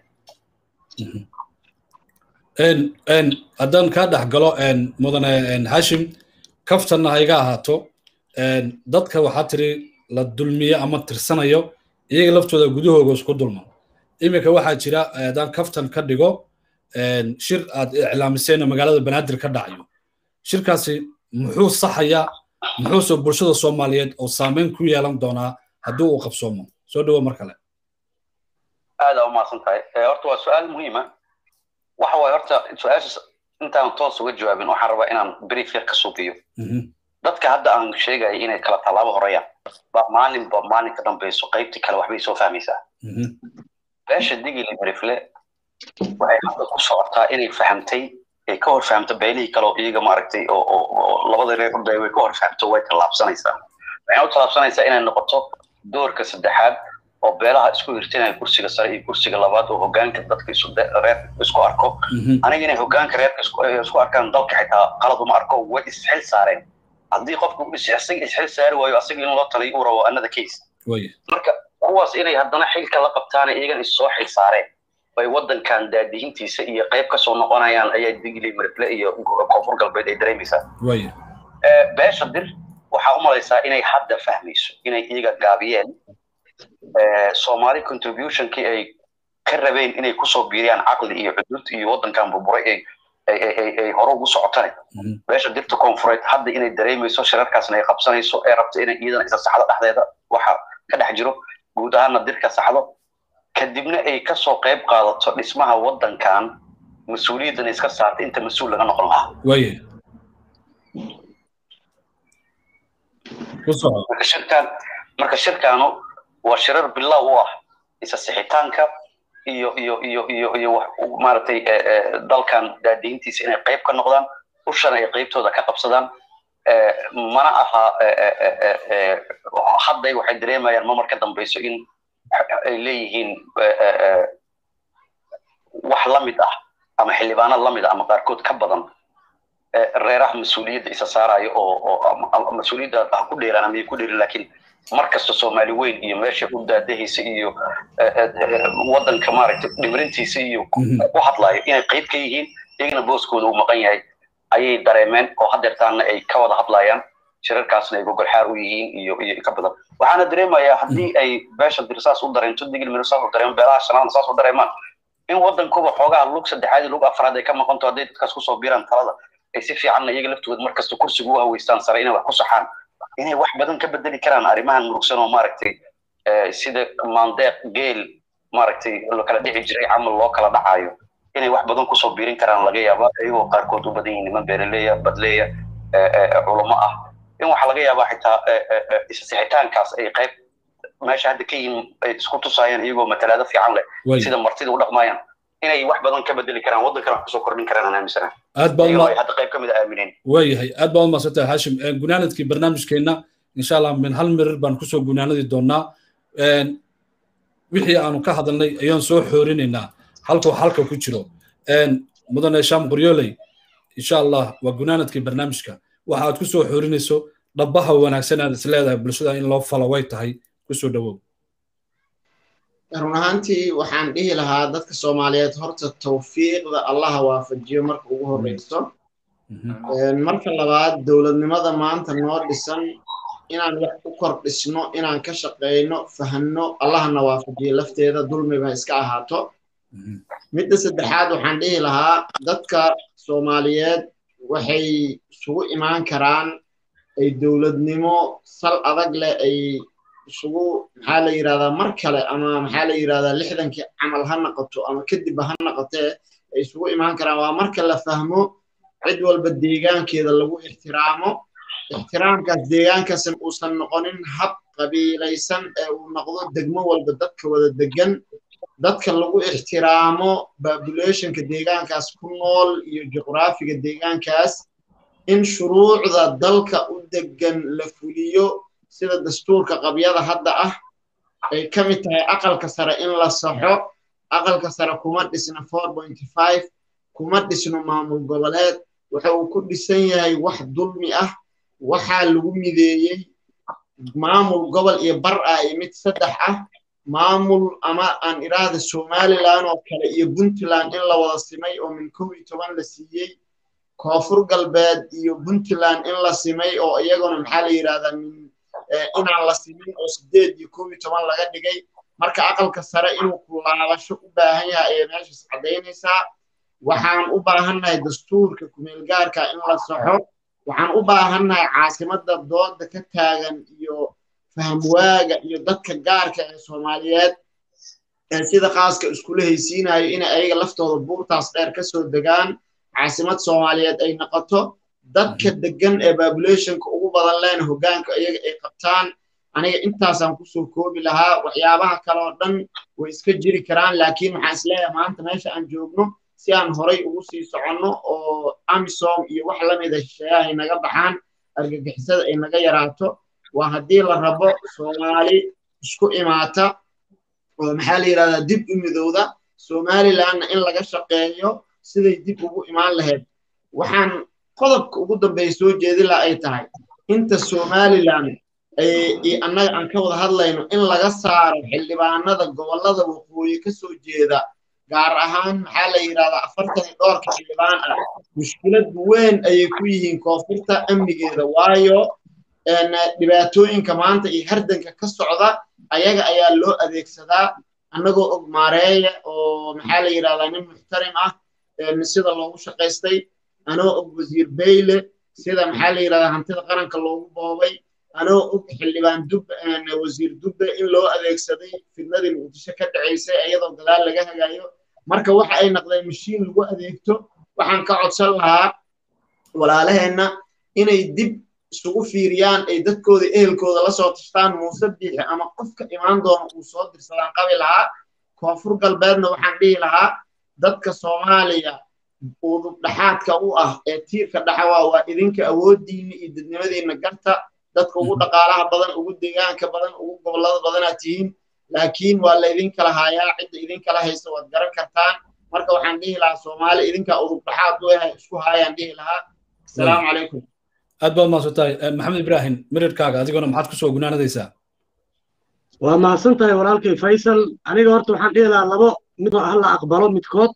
Speaker 1: haddaan kaa dhex galo mudane hashim kaftanna ha iga ahaato dadka waxaa tiri la dulmiyo ama tirsanayo iyaga laftooda gudahooga isku dulman iminka waxaa jira haddaan kaftan ka dhigo shir aad iclaamiseen magaalada banaadir ka dhacayo shirkaasi muxuu saxayaa muxuuse bulshada soomaaliyeed oo saameyn ku yeelan doonaa haddii uu qabsoomo soo dhawo mar kale
Speaker 5: aada u mahadsan tahay horta waa su-aal muhiima waxa waaye horta su-aashaas intaan toos uga jawaabin waxaan rabaa inaan brief yar ka suuqiyo dadka hadda aan sheegaya inay kala tallaabo horeyaan ba maalinba maalin ka dambeyso qaybtii kale waxbay soo fahmaysaa beesha digili brifle waxay hadda ku socotaa inay fahamtay ay ka hor fahamto beelihii kale oo iyaga maaragtay oo labada reer urday way ka hor fahamto way tallaabsanaysaa waxay u tallaabsanaysaa inay noqoto doorka saddexaad oo beelaha isku hirtinaya kursiga sare iyo kursiga labaad oo hogaanka dadka reer isku arko aniga inay hogaanka reerka isku arkaan dalka xitaa qalad uma arko way isxil saareen haddii qofku isaga isxil saari waayo asaga in loo taliyo uu rabo another case marka kuwaas inay haddana xilka la qabtaan iyagan issoo xil saareen bay waddankan daadihintiisa iyo qayb kasoo noqonayaan ayaa digli marfle iyo koonfur galbeed ay dareemaysaa beesha dir waxaa u malaysaa inay hadda fahmayso inay iyaga gaabiyeen soomaali contributionkii ay ka rabeen inay kusoo biiriyaan caqli iyo cudud iyo waddankan burburay ay ay hore ugu socotane meesha dirta koonfureed hadda inay dareemayso shirarkaasna ay qabsanayso ee rabto inay iyadana isa saxdo dhexdeeda waxa ka dhex jiro guud ahaanna dirka saxdo kadibna ay kasoo qayb qaadato dhismaha waddankan mas-uuliyaddan iska saarta inta mas-uul laga noqon lahaa
Speaker 1: waye
Speaker 5: marka shirkan marka shirkaanu waa shirar bilow u ah isa sixitaanka iyo iyo iyo iyo iyo maaragtay dalkan daadiintiisa inay qayb ka noqdaan ushana ay qaybtooda ka qabsadaan mana aha hadday waxay dareemayaan mamar ka dambayso in ay leeyihiin wax la mid ah ama xildhibaanad la mid ah ama qaarkood ka badan reeraha mas-uuliyadda isa saarayo oo oo mas-uuliyadda ha ku dheeraan ama ku dheerin laakiin mar kasta soomaali weyn iyo meesha u daadahaysa iyo waddanka maaragtay dhimirintiisa iyo ku hadlayo inay qayb ka yihiin iyagana booskooda uu maqan yahay ayay dareemeen oo hadeertaana ay ka wada hadlayaan shirarkaasna ay gogolxaar u yihiin iyo iyo ka badan waxaana dareemayaa haddii ay beesha dir saas u dareento digil miro saas u dareemo beelaha shanaadna saas u dareemaan in waddankuba xoogaha lug saddexaad iyo lug afraad ay ka maqanto hadday dadkaas kusoo biiraan talada ay si fiicanna iyaga laftooda markasta kursiga u haweystaan sare inay wax ku saxaan inay wax badan ka bedeli karaan arrimahan murugsan oo maaragtay sida maandeeq geel maaragtay lo kala dhici jiray camal loo kala dhacayo inay wax badan kusoo biirin karaan laga yaaba iyagoo qaarkood u badan yihin niman beeraleya badleya culamo ah in waxaa laga yaabaa xitaa isasixitaankaas ay qayb meesha hadda ka yihiin ay isku tusaayaan iyagoo matalaado fiican leh sida martida u dhaqmayaan inay wax badan ka bedeli karaan waddankana wax kusoo kordhin karaan aan aaminsanahay
Speaker 1: aad baa
Speaker 5: hadda qayb ka mid a aamineen
Speaker 1: waayahay aad baa umaadsantahay hashim gunaanadkii barnaamijkeenna insha allah min hal mirir baan kusoo gunaanadi doonaa wixii aanu ka hadalnay ayaan soo xoorinaynaa halkuu halka ku jiro mudane sham qoryooley insha allah waa gunaanadkii barnaamijka waxa aad ku soo xoorinayso dhabaha wanaagsan aad is leedahay bulshada in loo falo way tahay kusoo dhowow
Speaker 2: run ahaantii waxaan dhihi lahaa dadka soomaaliyeed horta tawfiiqda allaha waafajiyo marka ugu horreyso marka labaad dowladnimada maanta noo dhisan inaan wax u kordhisno inaan ka shaqeyno fahanno allahana waafajiyo lafteeda dulmiba iska ahaato midda saddexaad waxaan dhihi lahaa dadka soomaaliyeed waxay isugu imaan karaan ay dowladnimo sal adag leh ay isugu maxaa la yidhahdaa mar kale ama maxaa la yidhahdaa lixdankii camal ha noqoto ama kadibba ha noqotee ay isugu imaan karaan waa marka la fahmo cid walba deegaankeeda lagu ixtiraamo ixtiraamkaas deegaankaasn uusan noqonin hab qabiilaysan ee uu noqdo degmo walba dadka wada degan dadka lagu ixtiraamo populationka deegaankaas ku nool iyo juqraafiga deegaankaas in shuruucda dalka u degan la fuliyo sida dastuurka qabyada hadda ah ay ka mid tahay aqalka sare in la saxo aqalka sare kuma dhisna kuma dhisno maamul goboleed waxa uu ku dhisan yahay wax dulmi ah waxaa lagu mideeyey maamul gobol iyo bar ah iyo mid saddex ah maamul ama aan idhaahda somalilan oo kale iyo puntland in la wada simay oo min kow iyo toban la siiyey koonfur galbeed iyo puntland in la simay oo iyaguna maxaa la yidhahdaa min inaan la simin oo sideed iyo kow iyo toban laga dhigay marka aqalka sare inuu kulaabasho u baahan yahay ayay meeshaas caddaynaysaa waxaan u baahannahay dastuurka kumeelgaarka in la saxo waxaan u baahannahay caasimadda dooda ka taagan iyo fahmwaaga iyo dadka gaarka ee soomaaliyeed ee sida khaaska iskula haysiinayo inay ayaga laftooda buurtaas dheer ka soo degaan caasimad soomaaliyeed ay noqoto dadka degan ee populationka ugu badan leena hoggaanka iyaga ay qabtaan aniga intaasaan kusoo koobi lahaa waxyaabaha kale oo dhan way iska jiri karaan laakiin waxaan isleeyahay maanta meesha aan joogno si aan horay ugu sii soconno oo amisom iyo wax lamida shisheeyaha ay naga baxaan argagixisada ay naga yaraato waa haddii la rabo soomaali isku imaata oo maxaa la yidhahdaa dib u midowda somalilandna in laga shaqeeyo siday dib ugu imaan lahayd waxaan qodobka ugu dambeeya soo jeedila ay tahay inta somaliland annaga aan ka wada hadlayno in laga saaro xildhibaanada gobollada waqooyi ka soo jeeda gaar ahaan maxaa la yidhahdaa afartan iyo dhowrka xildhibaan ah mushkilad weyn ayay ku yihiin koonfurta amnigeeda waayo dhibaatooyinka maanta iyo hardanka ka socda ayaga ayaa loo adeegsadaa annagoo og maareeya oo maxaa la yidhahdaa nin muxtarim ah sida loogu shaqaystay anoo og wasiir bayle sida maxaa la yidhahdaa hantida qaranka loogu boobay anoo og xildhibaan dub wasiir dubbe in loo adeegsaday fidnadii muqdisho ka dhacaysay iyadoo gadaal laga hagaayo marka waxa ay naqdeen mashiin lagu adeegto waxaan ka codsan lahaa walaalaheenna inay dib isugu fiiriyaan ay dadkooda ehelkooda la soo tashtaan muuse biixi ama qofka imaan doona uu soo dirsadaan qabi lahaa koonfur galbeedna waxaan dhihi lahaa dadka soomaaliya udub dhaxaadka u ah ee tiirka dhaxawaa waa idinka awooddiinna iyo dadnimadiinna garta dadka ugu dhaqaalaha badan ugu deegaanka badan ugu gobollada badanaad tihiin laakiin waa la idinkala haayaa cidda idinkala haysta waad garan kartaan marka waxaan dhihi lahaa soomaali idinkaa udub dhaxaad u yahay isku haayaan dhihi lahaa asalaamu calaykum
Speaker 1: aad baad mahadsan tahay maxamed ibraahim mirirkaaga adiguna maxaad kusoo gunaanadaysaa
Speaker 3: waa mahadsan tahay walaalkay faysal aniga horta waxaan dhihi lahaa labo mid ha la aqbalo midkood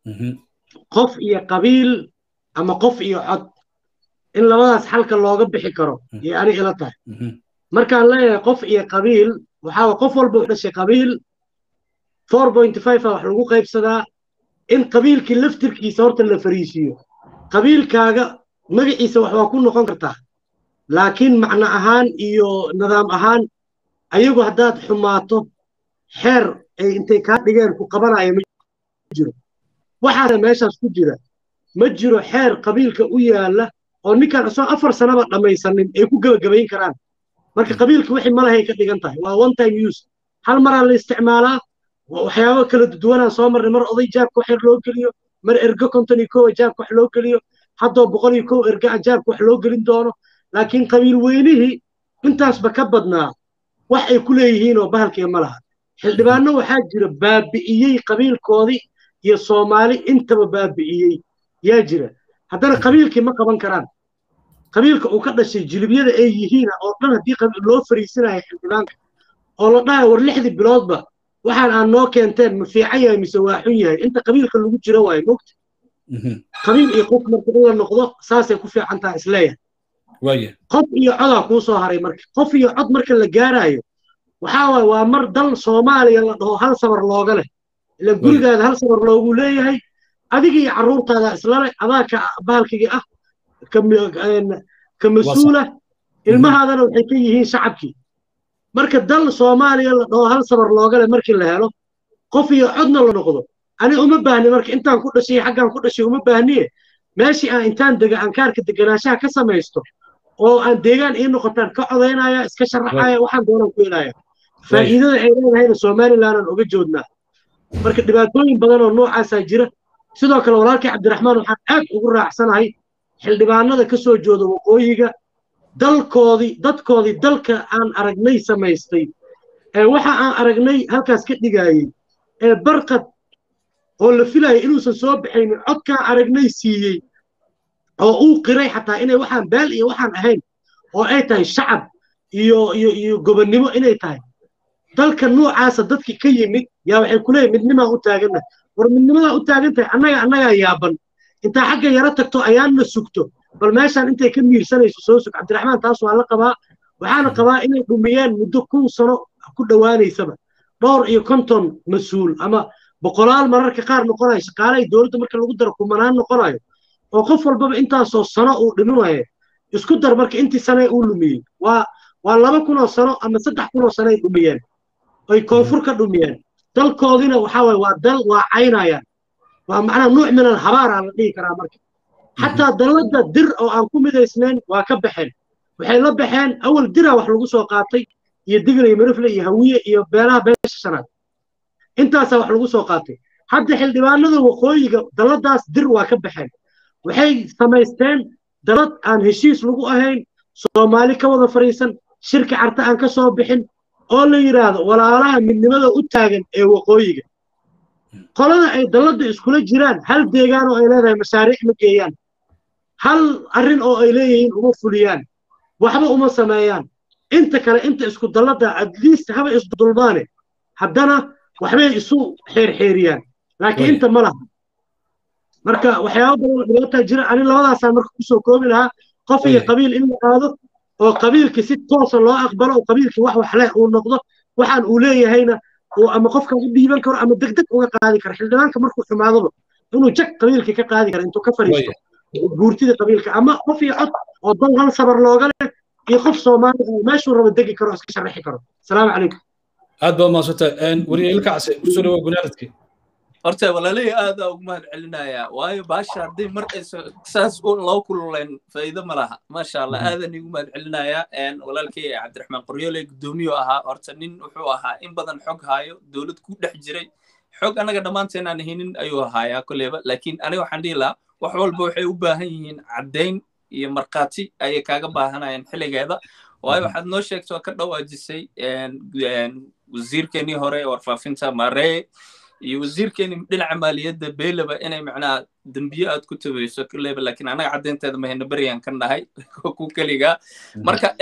Speaker 3: qof iyo qabiil ama qof iyo cod in labadaas xalka looga bixi karo iyo ani ila tahay markaan leeyahay qof iyo qabiil waxaa qof walba u dhashay qabiil four point five a wax lagu qaybsadaa in qabiilkii laftirkiisa horta la fariisiiyo qabiilkaaga magaciisa wax waa ku noqon kartaa laakiin macno ahaan iyo nidaam ahaan ayagu haddaad xumaato xeer ay intay kaa dhigeen ku qabanaya ma jiro waxaana meeshaas ku jira ma jiro xeer qabiilka u yaalla oo ninkaan isoo afar sanaba dhammaysanin ay ku gebagabayn karaan marka qabiilka wixii malahay ka dhigan tahay waa one time use hal maraa la isticmaalaa waxyaabo kala duwanaan soo marnay mar oday jaabka wax yar loo geliyo mar ergo konton iyo kowa jaabka wax loo geliyo haddoo boqol iyo kow erga jaabka wax loo gelin doono laakiin qabiil weynihii intaasba ka badnaa wax ay ku leeyihiin oo bahalkiga ma laha xildhibaanno waxaa jira baabi'iyey qabiilkoodii iyo soomaali intaba baabi'iyey yaa jira haddana qabiilkii ma qaban karaan qabiilka uu ka dhashay jilibyada ay yihiina oo dhan haddii loo fariisanayo xildhibaanka oo la dhahayo war lixdii biloodba waxaan aan noo keenteen ma fiican yahay mise waa xun yahay inta qabiilka lagu jiro waayo mogta qabiil iyo qof marka in la noqdo saasay ku fiican tahay isleeyahay qof iyo codaa kuu soo haray marka qof iyo cod marka la gaarayo waxaa waaye waa mar dal soomaaliya la dhaho hal sabar looga leh ila gurigaada hal sabar loogu leeyahay adiga iyo carruurtaada islale adaa ka bahalkigii ah ka mas-uula ilmahaadana waxay ka yihiin shacabkii marka dal soomaaliya la dhaho hal sabar looga leh markii la helo qof iyo codna la noqdo ani uma baahni marka intaan ku dhashay xaggaan ku dhashay uma baahniye meeshii aan intaan dega aan kaarka deganaanshaha ka samaysto oo aan deegaan ii noqotaan ka codaynaya iska sharaxaya waxaan doonaan ku helaya faa'iidada ay leedahayna somalilandaan oga joodnaa marka dhibaatooyin badan oo noocaasaa jira sidoo kale walaalkii cabdiraxmaan waxaan aad ugu raacsanahay xildhibaanada ka soo jooda waqooyiga dalkoodii dadkoodii dalka aan aragnay samaystay ee waxa aan aragnay halkaas ka dhigaayey ee barqad oo la filayay inuusan soo baxaynin codkaan aragnay siiyey oo uu qiray xataa inay waxaan beel iyo waxaan ahayn oo ay tahay shacab iyo iyo iyo gobonnimo inay tahay dalka noocaasa dadkii ka yimid yaa waxay ku leeyihin midnimaa u taagannahay war midnimadaa u taagan tahay annaga annagaa yaaban intaa xagga yaro tagto ayaanna sugto bal meeshaan intay ka miirsanayso soo sug cabdiraxmaan taas waa la qabaa waxaana qabaa inay dhumiyeen muddo kun sano ku dhowaanaysaba dhowr iyo konton mas-uul ama boqolaal mararka qaar noqonayo shaqaalahay dowladda marka lagu daro kumanaan noqonayo oo qof walbaba intaasoo sano uu dhiminayo isku dar marka intii sane uu lumiyey waa waa laba kunoo sano ama saddex kunoo sano ay dhumiyeen ay koonfur ka dhumiyeen dalkoodina waxaa waye waa dal waa caynayaan waa macnaa nuuc minan habaaraa la dhihi karaa marka xataa dalladda dir oo aan ku midaysnayn waa ka baxeen waxay la baxeen awal diraa wax lagu soo qaatay iyo digla iyo mirifle iyo hawiye iyo beelaha beesha shanaad intaasaa wax lagu soo qaatay hadda xildhibaanada waqooyiga dalladaas dir waa ka baxeen waxay samaysteen dallad aan heshiis lagu ahayn soomaali ka wada fadhiisan shirka carta aan ka soo bixin oo la yidhaahdo walaalaha midnimada u taagan ee waqooyiga qolada ay dalladda iskula jiraan hal deegaan oo ay leedahay mashaariic ma geeyaan hal arrin oo ay leeyihiin uma fuliyaan waxba uma sameeyaan inta kale inta isku dalladda atleast haba isdulmaane haddana waxbay isu xeerxeeriyaan laakiin inta ma laha marka waxyaaba badan oo dhibaataa jira ani labadaasaan marka kusoo koobi lahaa qof iyo qabiil in la aado oo qabiilkii si toosa loo aqbalo oo qabiilkii wax wax leh uu noqdo waxaan uu leeyahayna uu ama qofka u dhiiban karo ama degdeg uga qaadi karo xildhibaanka markuu xumaadoba inuu jag qabiilkii ka qaadi kara intuu ka fariisto guurtida qabiilka ama qof iyo cod oo dan hal sabar looga leh iyo qof soomaali oo meeshuu rabo degi karo oo iska sharaxi karo asalaamu calaykum
Speaker 1: aad baa maadsantahay wariye ilka case kusoo dhawow gunaadadkii
Speaker 4: horta walaalihii aadaa ugu mahad celinayaa waayo baasha hadday mar aysa saas loo kululayn faa'iido ma laha maasha allah aadan igu mahad celinayaa walaalkay cabdiraxmaan qoryoole guddoomiyo ahaa horta nin wuxuu ahaa in badan xog haayo dowlad ku dhex jiray xog annaga dhammaanteen aan hinin ayuu ahaayaa kolleyba laakiin aniga waxaan dhihi lahaa wax walba waxay u baahan yihiin caddayn iyo markhaati ayay kaaga baahanayaan xilligeeda waayo waxaad noo sheegtay oo ka dhawaajisay wasiirkeenii hore ee warfaafinta maree iyo wasiirkeeni dhinaca maaliyadda beelaba inay macnaha dembiye aad ku tabayso leba laakiin anaga caddaynteeda mahayna beryaan ka nahay ku keligaa marka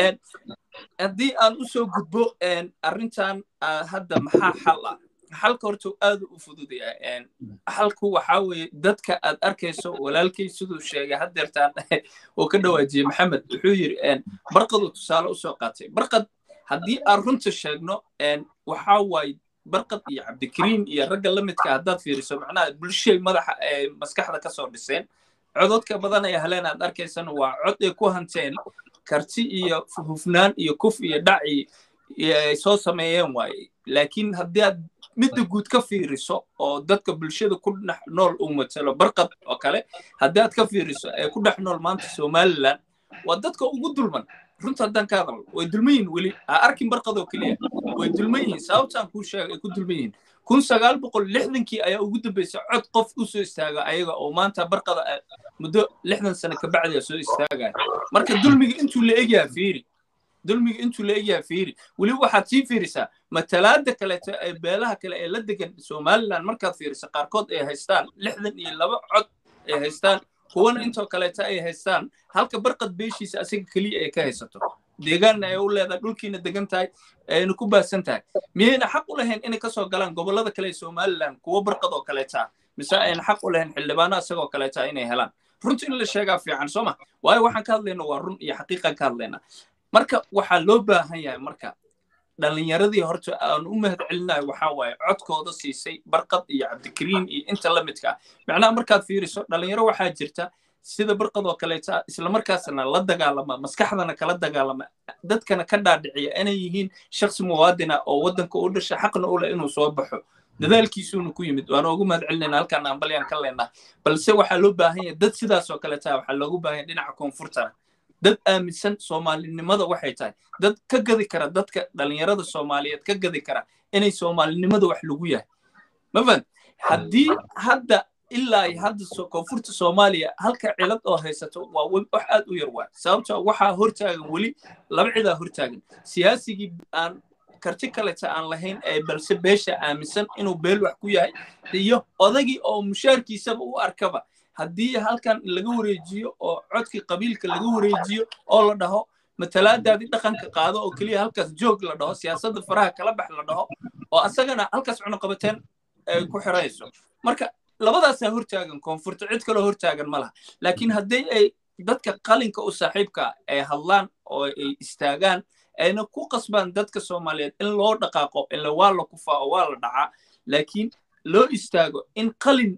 Speaker 4: haddii aan u soo gudbo arrintan hadda maxaa xal ah xalka horta aad u fududaya xalku waxaa weeye dadka aad arkayso walaalkay siduu sheegay haddeertaan oo ka dhawaajiyey maxamed wuxuu yidhi barqaduu tusaale usoo qaatay barqad haddii aan runta sheegno waxaa waaye barqad iyo cabdikariin iyo ragga la midka haddaad fiiriso macnaha bulshay madaxa ee maskaxda ka soo dhiseen cododka badan ay heleen aad arkaysana waa cod ay ku hanteen karti iyo hufnaan iyo kuf iyo dhaci ay soo sameeyeen waaye laakiin haddii aad midda guud ka fiiriso oo dadka bulshada ku dhex nool uu matalo barqad oo kale haddii aad ka fiiriso ee ku dhex nool maanta somaliland waa dadka ugu dulman runta haddaan ka hadalno way dulman yihin weli ha arkin barqadoo keliya way dulman yihiin sababtaan kuu sheegay ay ku dulman yihiin kun sagaal boqol lixdankii ayaa ugu dambeysay cod qof u soo istaaga ayaga oo maanta barqada muddo lixdan sano kabacdiya soo istaagaya marka dulmiga intuu la egyaha fiiri dulmiga intuu la egyaha fiiri weliba waxaad sii fiirisaa matalaada kaleeto ee beelaha kale ee la degan somaliland markaad fiiriso qaarkood ay haystaan lixdan iyo laba cod ay haystaan kuwana intoo kaleeta ay haystaan halka barqad beeshiisa asiga keliya ay ka haysato deegaanna ay u leedahay dhulkiina degan tahay ayna ku baahsan tahay miyayna xaq u lahayn inay kasoo galaan gobollada kale ee somaliland kuwo barqad oo kaleeta mise ayna xaq u lahayn xildhibaano isagoo kaleeta inay helaan runta in la sheegaa fiican soo ma waayo waxaan ka hadlayna waa run iyo xaqiiqan ka hadlayna marka waxaa loo baahan yahay marka dhallinyaradii horta aan u mahad celinayo waxaa waaye codkooda siisay barqad iyo cabdikariin iyo inta la midka ah macnaha markaad fiiriso dhallinyaro waxaa jirta sida barqad oo kaleeta islamarkaasna la dagaalama maskaxdana kala dagaalama dadkana ka dhaadhiciya inay yihiin shaksi muwaadina oo waddanka u dhasha xaqna u leh inuu soo baxo dadaalkiisuuna ku yimid waana ugu mahad celinayna halkaan aan balyaan ka leynaa balse waxaa loo baahan yahay dad sidaas oo kaleeta waxaa loogu baahan yahay dhinaca koonfurtana dad aaminsan soomaalinimada waxay tahay dad ka gadi kara dadka dhallinyarada soomaaliyeed ka gadi kara inay soomaalinimada wax lagu yahay mafan haddii hadda ilaa hadda koonfurta soomaaliya halka cilad oo haysato waa wax aad u yar waay sababtoo waxaa hortaagan weli laba cidaa hortaagan siyaasigii aan karti kaleta aan lahayn ee balse beesha aaminsan inuu beel wax ku yahay iyo odagii oo mushaarkiisaba u arkaba haddii halkan laga wareejiyo oo codkii qabiilka laga wareejiyo oo la dhaho matalaadaadii dhaqanka qaado oo keliya halkaas joog la dhaho siyaasadda faraha kala bax la dhaho oo asagana halkaas cunuqabateen ay ku xirayso marka labadaasaa hortaagan koonfurta cid kaloo hortaagan ma laha laakiin haddii ay dadka qalinka u saaxiibka ay hadlaan oo ay istaagaan ayna ku qasbaan dadka soomaaliyeed in loo dhaqaaqo ila waa la kufaa oo waa la dhacaa laakiin loo istaago in qalin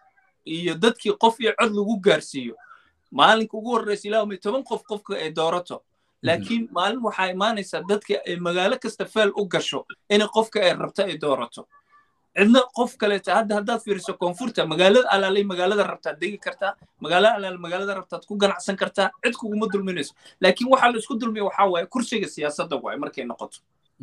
Speaker 4: iyo dadkii qof iyo cod lagu gaarsiiyo maalinka ugu horreysa ilaahumay toban qof qofka ay doorato laakiin maalin waxaa imaanaysaa dadka ay magaalo kasta feel u gasho inay qofka ay rabto ay doorato cidna qof kaleeta hadda haddaad fiiriso koonfurta magaalada alaalay magaalada rabtaad degi kartaa magaalada alaal magaalada rabtaad ku ganacsan kartaa cid kuguma dulminayso laakiin waxaa la isku dulmiya waxaa waaye kursiga siyaasadda waaye markay noqoto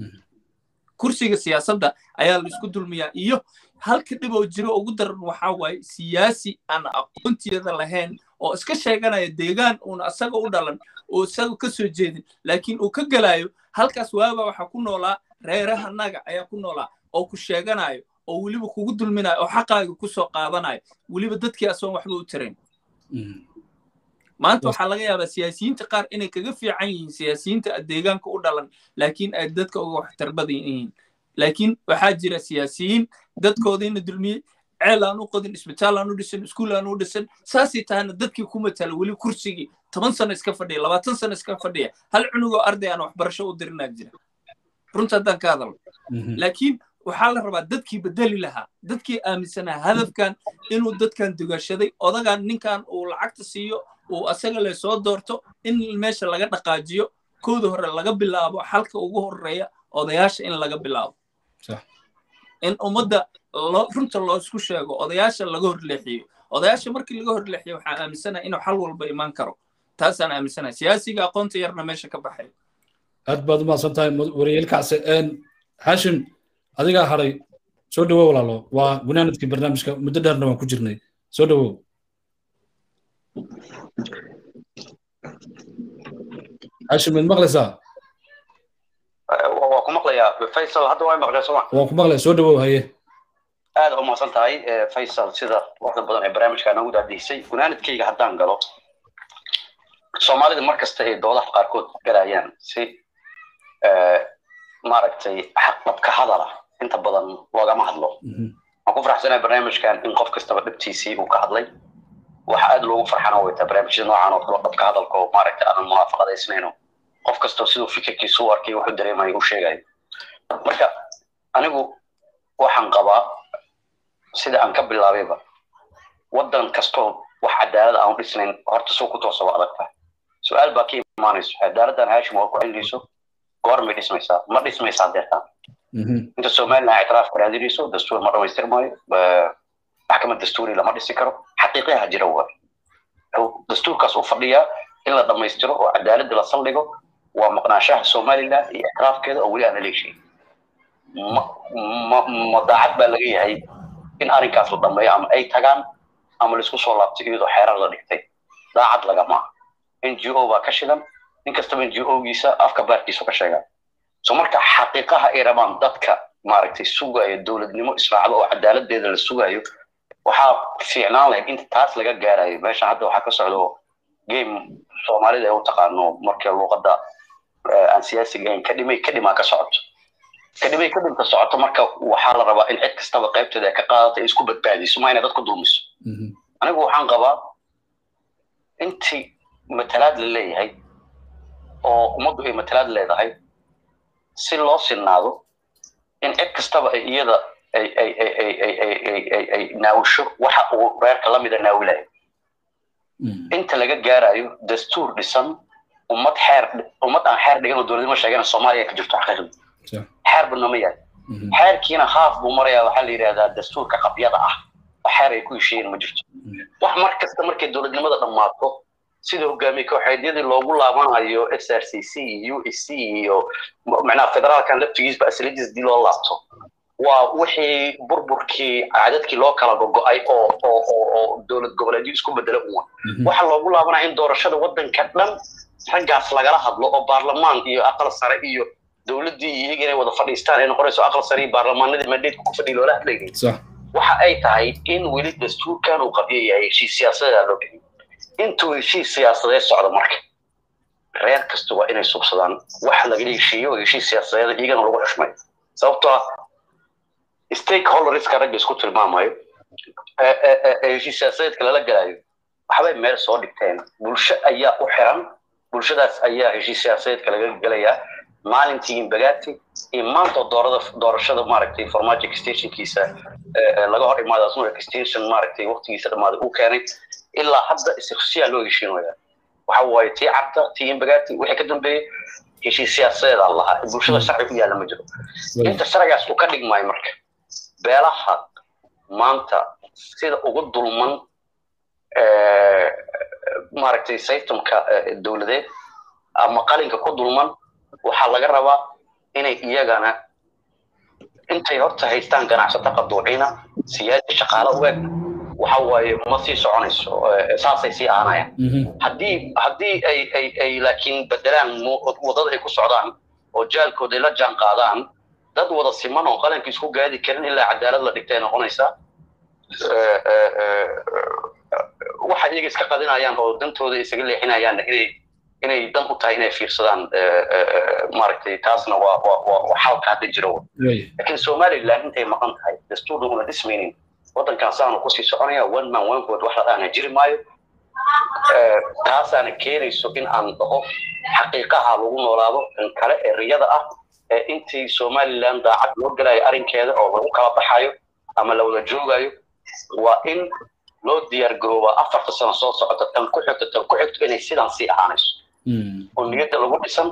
Speaker 4: kursiga siyaasadda ayaa la isku dulmiyaa iyo halka dhib oo jiro ugu daran waxaa waaye siyaasi aan aqoonteeda lahayn oo iska sheeganaya deegaan uuna asaga u dhalan oo isaga ka soo jeedin laakiin uu ka gelayo halkaas waaba waxaa ku noolaa reerahanaga ayaa ku noolaa oo ku sheeganayo oo weliba kugu dulminayo oo xaqaaga ku soo qaadanayo weliba dadkii asoon waxba u tirayn maanta waxaa laga yaabaa siyaasiyiinta qaar inay kaga fiican yihiin siyaasiyiinta deegaanka u dhalan laakiin ay dadka uga waxtar badan yihiin laakiin waxaa jira siyaasiyiin dadkoodiina dulmiyey ceel aan u qodin isbitaal aan u dhisan iskuul aan u dhisan saasay tahana dadkii ku matala weli kursigii toban sano iska fadhiya labaatan sano iska fadhiya hal cunugoo arday aan waxbarasho u dirinaa jira runta haddaan ka hadalno laakiin waxaa la rabaa dadkii bedeli lahaa dadkii aaminsanaa hadafkan inuu dadkan dugashaday odagan ninkan uu lacagta siiyo uu asaga le soo doorto in meesha laga dhaqaajiyo kooda hore laga bilaabo xalka ugu horeeya odayaasha in laga bilaabo in ummadda runta loo isku sheego odayaasha laga horleexiyo odayaasha markii laga horleexiyo waxaan aaminsanahay inuu xal walba imaan karo taasaan aaminsanahay siyaasiga aqoonta yarna meesha ka baxay
Speaker 1: aad baad umahadsan tahay waryeelkaasi hashim adigaa haray soo dhawow walaalo waa gunaanadkii barnaamijka muddo dheerna waan ku jirnay soo dhawow hashim mid maqlaysaa
Speaker 5: waa ku maqlayaa faysal hadda waa maqlay soma
Speaker 1: waan ku maqlaya soo dhawow haye
Speaker 5: aad u mahadsan tahay faysal sida waxda badan ee barnaamijka nagu daadiisay gunaanadkayga haddaan galo soomaalida mar kasta ay doodaha qaarkood galayaan si maaragtay xaqdhabka hadala inta badan loogama hadlo waan ku faraxsanahay barnaamijkan in qof kastaba dhibtiisii uu ka hadlay waxa aad loogu farxana way tahay barnaamijyada noocan oo kale dhabka hadalka oo maaragtay aanan munaafaqadaysnayno qof kastoo siduu fikirkiisu u arkay wuxuu dareemayo u sheegayo marka anigu waxaan qabaa sida aan ka bilaabayba waddan kastoo wax cadaalad aan u dhisnayn horta suu ku toosa waa adag tahay su-aal baa ka imaanayso cadaaladdan haashim waa ku celinayso goormay dhismaysaa ma dhismaysaa deertaan inta somaliland ictiraaf ka raadinayso dastuur ma dhamaystirmayo maxkamad dastuuri lama dhisi karo xaqiiqaha jira waa dastuurkaas u fadhiyaa in la dhammaystiro oo cadaaladda la saldhigo waa maqnaanshaha somaliland iyo ictiraafkeeda oo weli aan la leeshay ma daacad baa laga yahay in arrinkaas la dhammeeyo ama ay tagaan ama laisku soo laabto iyadoo xeerar la dhigtay daacad lagama n g o baa ka shidan nin kastaba n g o-giisa afka baarkiisu ka sheegaa so marka xaqiiqaha ay rabaan dadka maaragtay sugayo dowladnimo israacdo oo cadaaladeeda la sugayo waxaa fiicnaan lahayd inta taas laga gaarayo meeshan hadda waxaa ka socdo game soomaalida ay u taqaano markii luuqadda aan siyaasiga ahayn kadhimay kadhimaa ka socoto kadhimay kadhimka socoto marka waxaa la rabaa in cid kastaba qaybteeda ay ka qaadato ay isku badbaadiso ma inay dadku dulmiso anigu waxaan qabaa intii matalaad la leeyahay oo ummaddu ay matalaad leedahay si loo sinnaado in cid kastaba ay iyada ay ay ay ay ay ay ay ay ay naawisho waxa uu reerka la mida naawilayo inta laga gaarayo dastuur dhisan ummad xeer ummad aan xeer dhigan oo dowladnimo sheegana soomaaliya ka jirto xaqiiqda xeer badna ma yahay xeerkiina haaf buu marayaa waxaa la yidhahdaa dastuurka qabyada ah xeer ay ku heshiiyeen ma jirto wax mar kasta markay dowladnimada dhammaato sida hogaamiye kooxeedyadii loogu laabanayo s r c c iyo u s c iyo macnaha federaalkan laftigiisba asalidiis dii loo laabto waa wixii burburkii cadadkii loo kala gogo'ay oo oo oo oo dowlad goboleedyo isku bedela uwan waxa loogu laabanaya in doorashada waddanka dhan raggaas lagala hadlo oo baarlamaan iyo aqal sare iyo dowladdii iyaga inay wada fadhiistaan ay noqonayso aqal sare iyo baarlamaanadii mandateku ku fadhiya loola hadlayay waxa ay tahay in weli dastuurkan uu qabyo yahay heshiis siyaasadeeda loo geliyo intuu heshiis siyaasadeed socdo marka reer kasta waa inay subsadaan wax lagala heshiiyo oo heshiis siyaasadeed iyagana lagu xushmayo sababtoo ah stakeholderska ragga isku tilmaamayo heshiis siyaasadeedka lala galayo waxbay meel soo dhigteen bulsho ayaa u xiran bulshadaas ayaa heshiis siyaasadeedka laga gelayaa maalintii imbagaati iyo maanta doorada doorashada maaragtay farmaajo extensionkiisa laga hor imaada asuna extension maaragtay waqtigiisa dhammaaday uu keenay ilaa hadda siyaa loo heshiinaya waxa waaye tii carta tii imbagaati wixii ka dambeeyey heshiis siyaasadeeda lahaa bulshada sharci u yaalla ma jiro inta sharcigaas uu ka dhigmaayo marka beelaha maanta sida ugu dulman maaragtay systemka dowladeed ama qalinka ku dulman waxaa laga rabaa inay iyagana intay horta haystaan ganacsato qaduucina siyaasi shaqaale u eg waxa waaye ma sii soconayso saasay sii aanayaan haddii haddii ay ay ay laakiin bedelaan wadada ay ku socdaan oo jaalkooda ay la jaan qaadaan dad wada siman oo qalanka isku gaadi karin ilaa cadaalad la dhigtay noqonaysaa waxa iyaga iska qadinayaan oo dantooda isaga leexinayaan inay inay dan u tahay inay fiirsadaan maaragtay taasna waa waa waa xalka hadda jiro laakiin somaliland intay maqan tahay dastuurna una dhismaynin waddankan saanu kusii soconaya one man one vote wax la dhaana jiri maayo taasaana keenayso in aan dhaho xaqiiqaha lagu noolaado in kale ee riyada ah intii somaliland daacad loo gelayo arrinkeeda oo lagu kala baxayo ama la wada joogayo waa in loo diyaar garoobaa afarta sano soo socota tan ku xigto tan ku xigto inay sidan sii ahaanayso oo niyadda lagu dhisan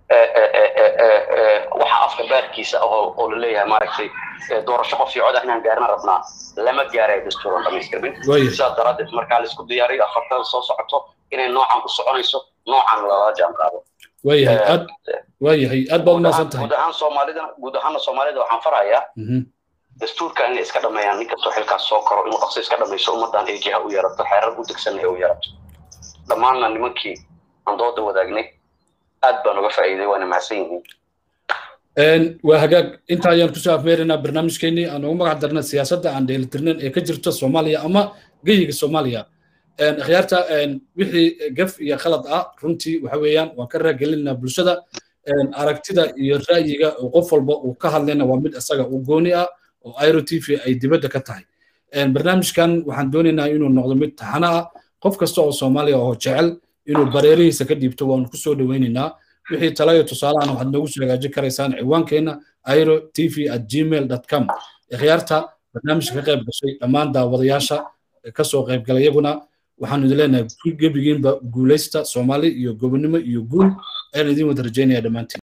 Speaker 5: waxa afka baarkiisa oo oo la leeyahay maaragtay doorasho qof iyo cod ah inaan gaarna rabnaa lama gaarayo dastuuran dhamaystirmin sidaas daraaddeed markaa la isku diyaariyo afartada soo socoto inay noocan u soconayso noocan lala jaan qaado
Speaker 1: waayahay aad waayahay aad baad umaasan tahay
Speaker 5: guud ahaan soomaalida guud ahaana soomaalida waxaan farayaa dastuurkan inay iska dhameeyaan nin kastoo xilkaas soo karo inuu dhaqso iska dhamayso ummadan ay jiha u yeerato xeerar u degsan ay u yeerato dhammaanna nimankii aan dooda wadaagnay aad baan uga faa'iiday waana mahadsan yihiin
Speaker 1: waa hagaag inta ayaan kusoo afmeeraynaa barnaamijkeenii aan ugu magac darna siyaasadda aan dheelitirnayn ee ka jirta soomaaliya ama geyiga soomaaliya akhyaarta wixii gaf iyo khalad ah runtii waxa weeyaan waan ka raagelinaa bulshada aragtida iyo ra'yiga oo qof walba uu ka hadlayna waa mid isaga u gooni ah oo airo t v ay dibadda ka tahay barnaamijkan waxaan doonaynaa inuu noqdo mid taxana ah qof kasta oo soomaaliya oo jecel inuu bareerihiisa ka dhiibto waanu ku soo dhoweynaynaa wixii talayo tusaalahan waxaad noogu soo hagaajin karaysaan ciwaankeenna airo t v at gmail com ikhyaarta barnaamijka ka qayb gashay dhammaan daawadayaasha kasoo qaybgalay iyaguna waxaanu idin leenahay gebigiinba guulaysta soomaali iyo gobonnimo iyo guul ayaan idin wada rajaynaya dhammaantiin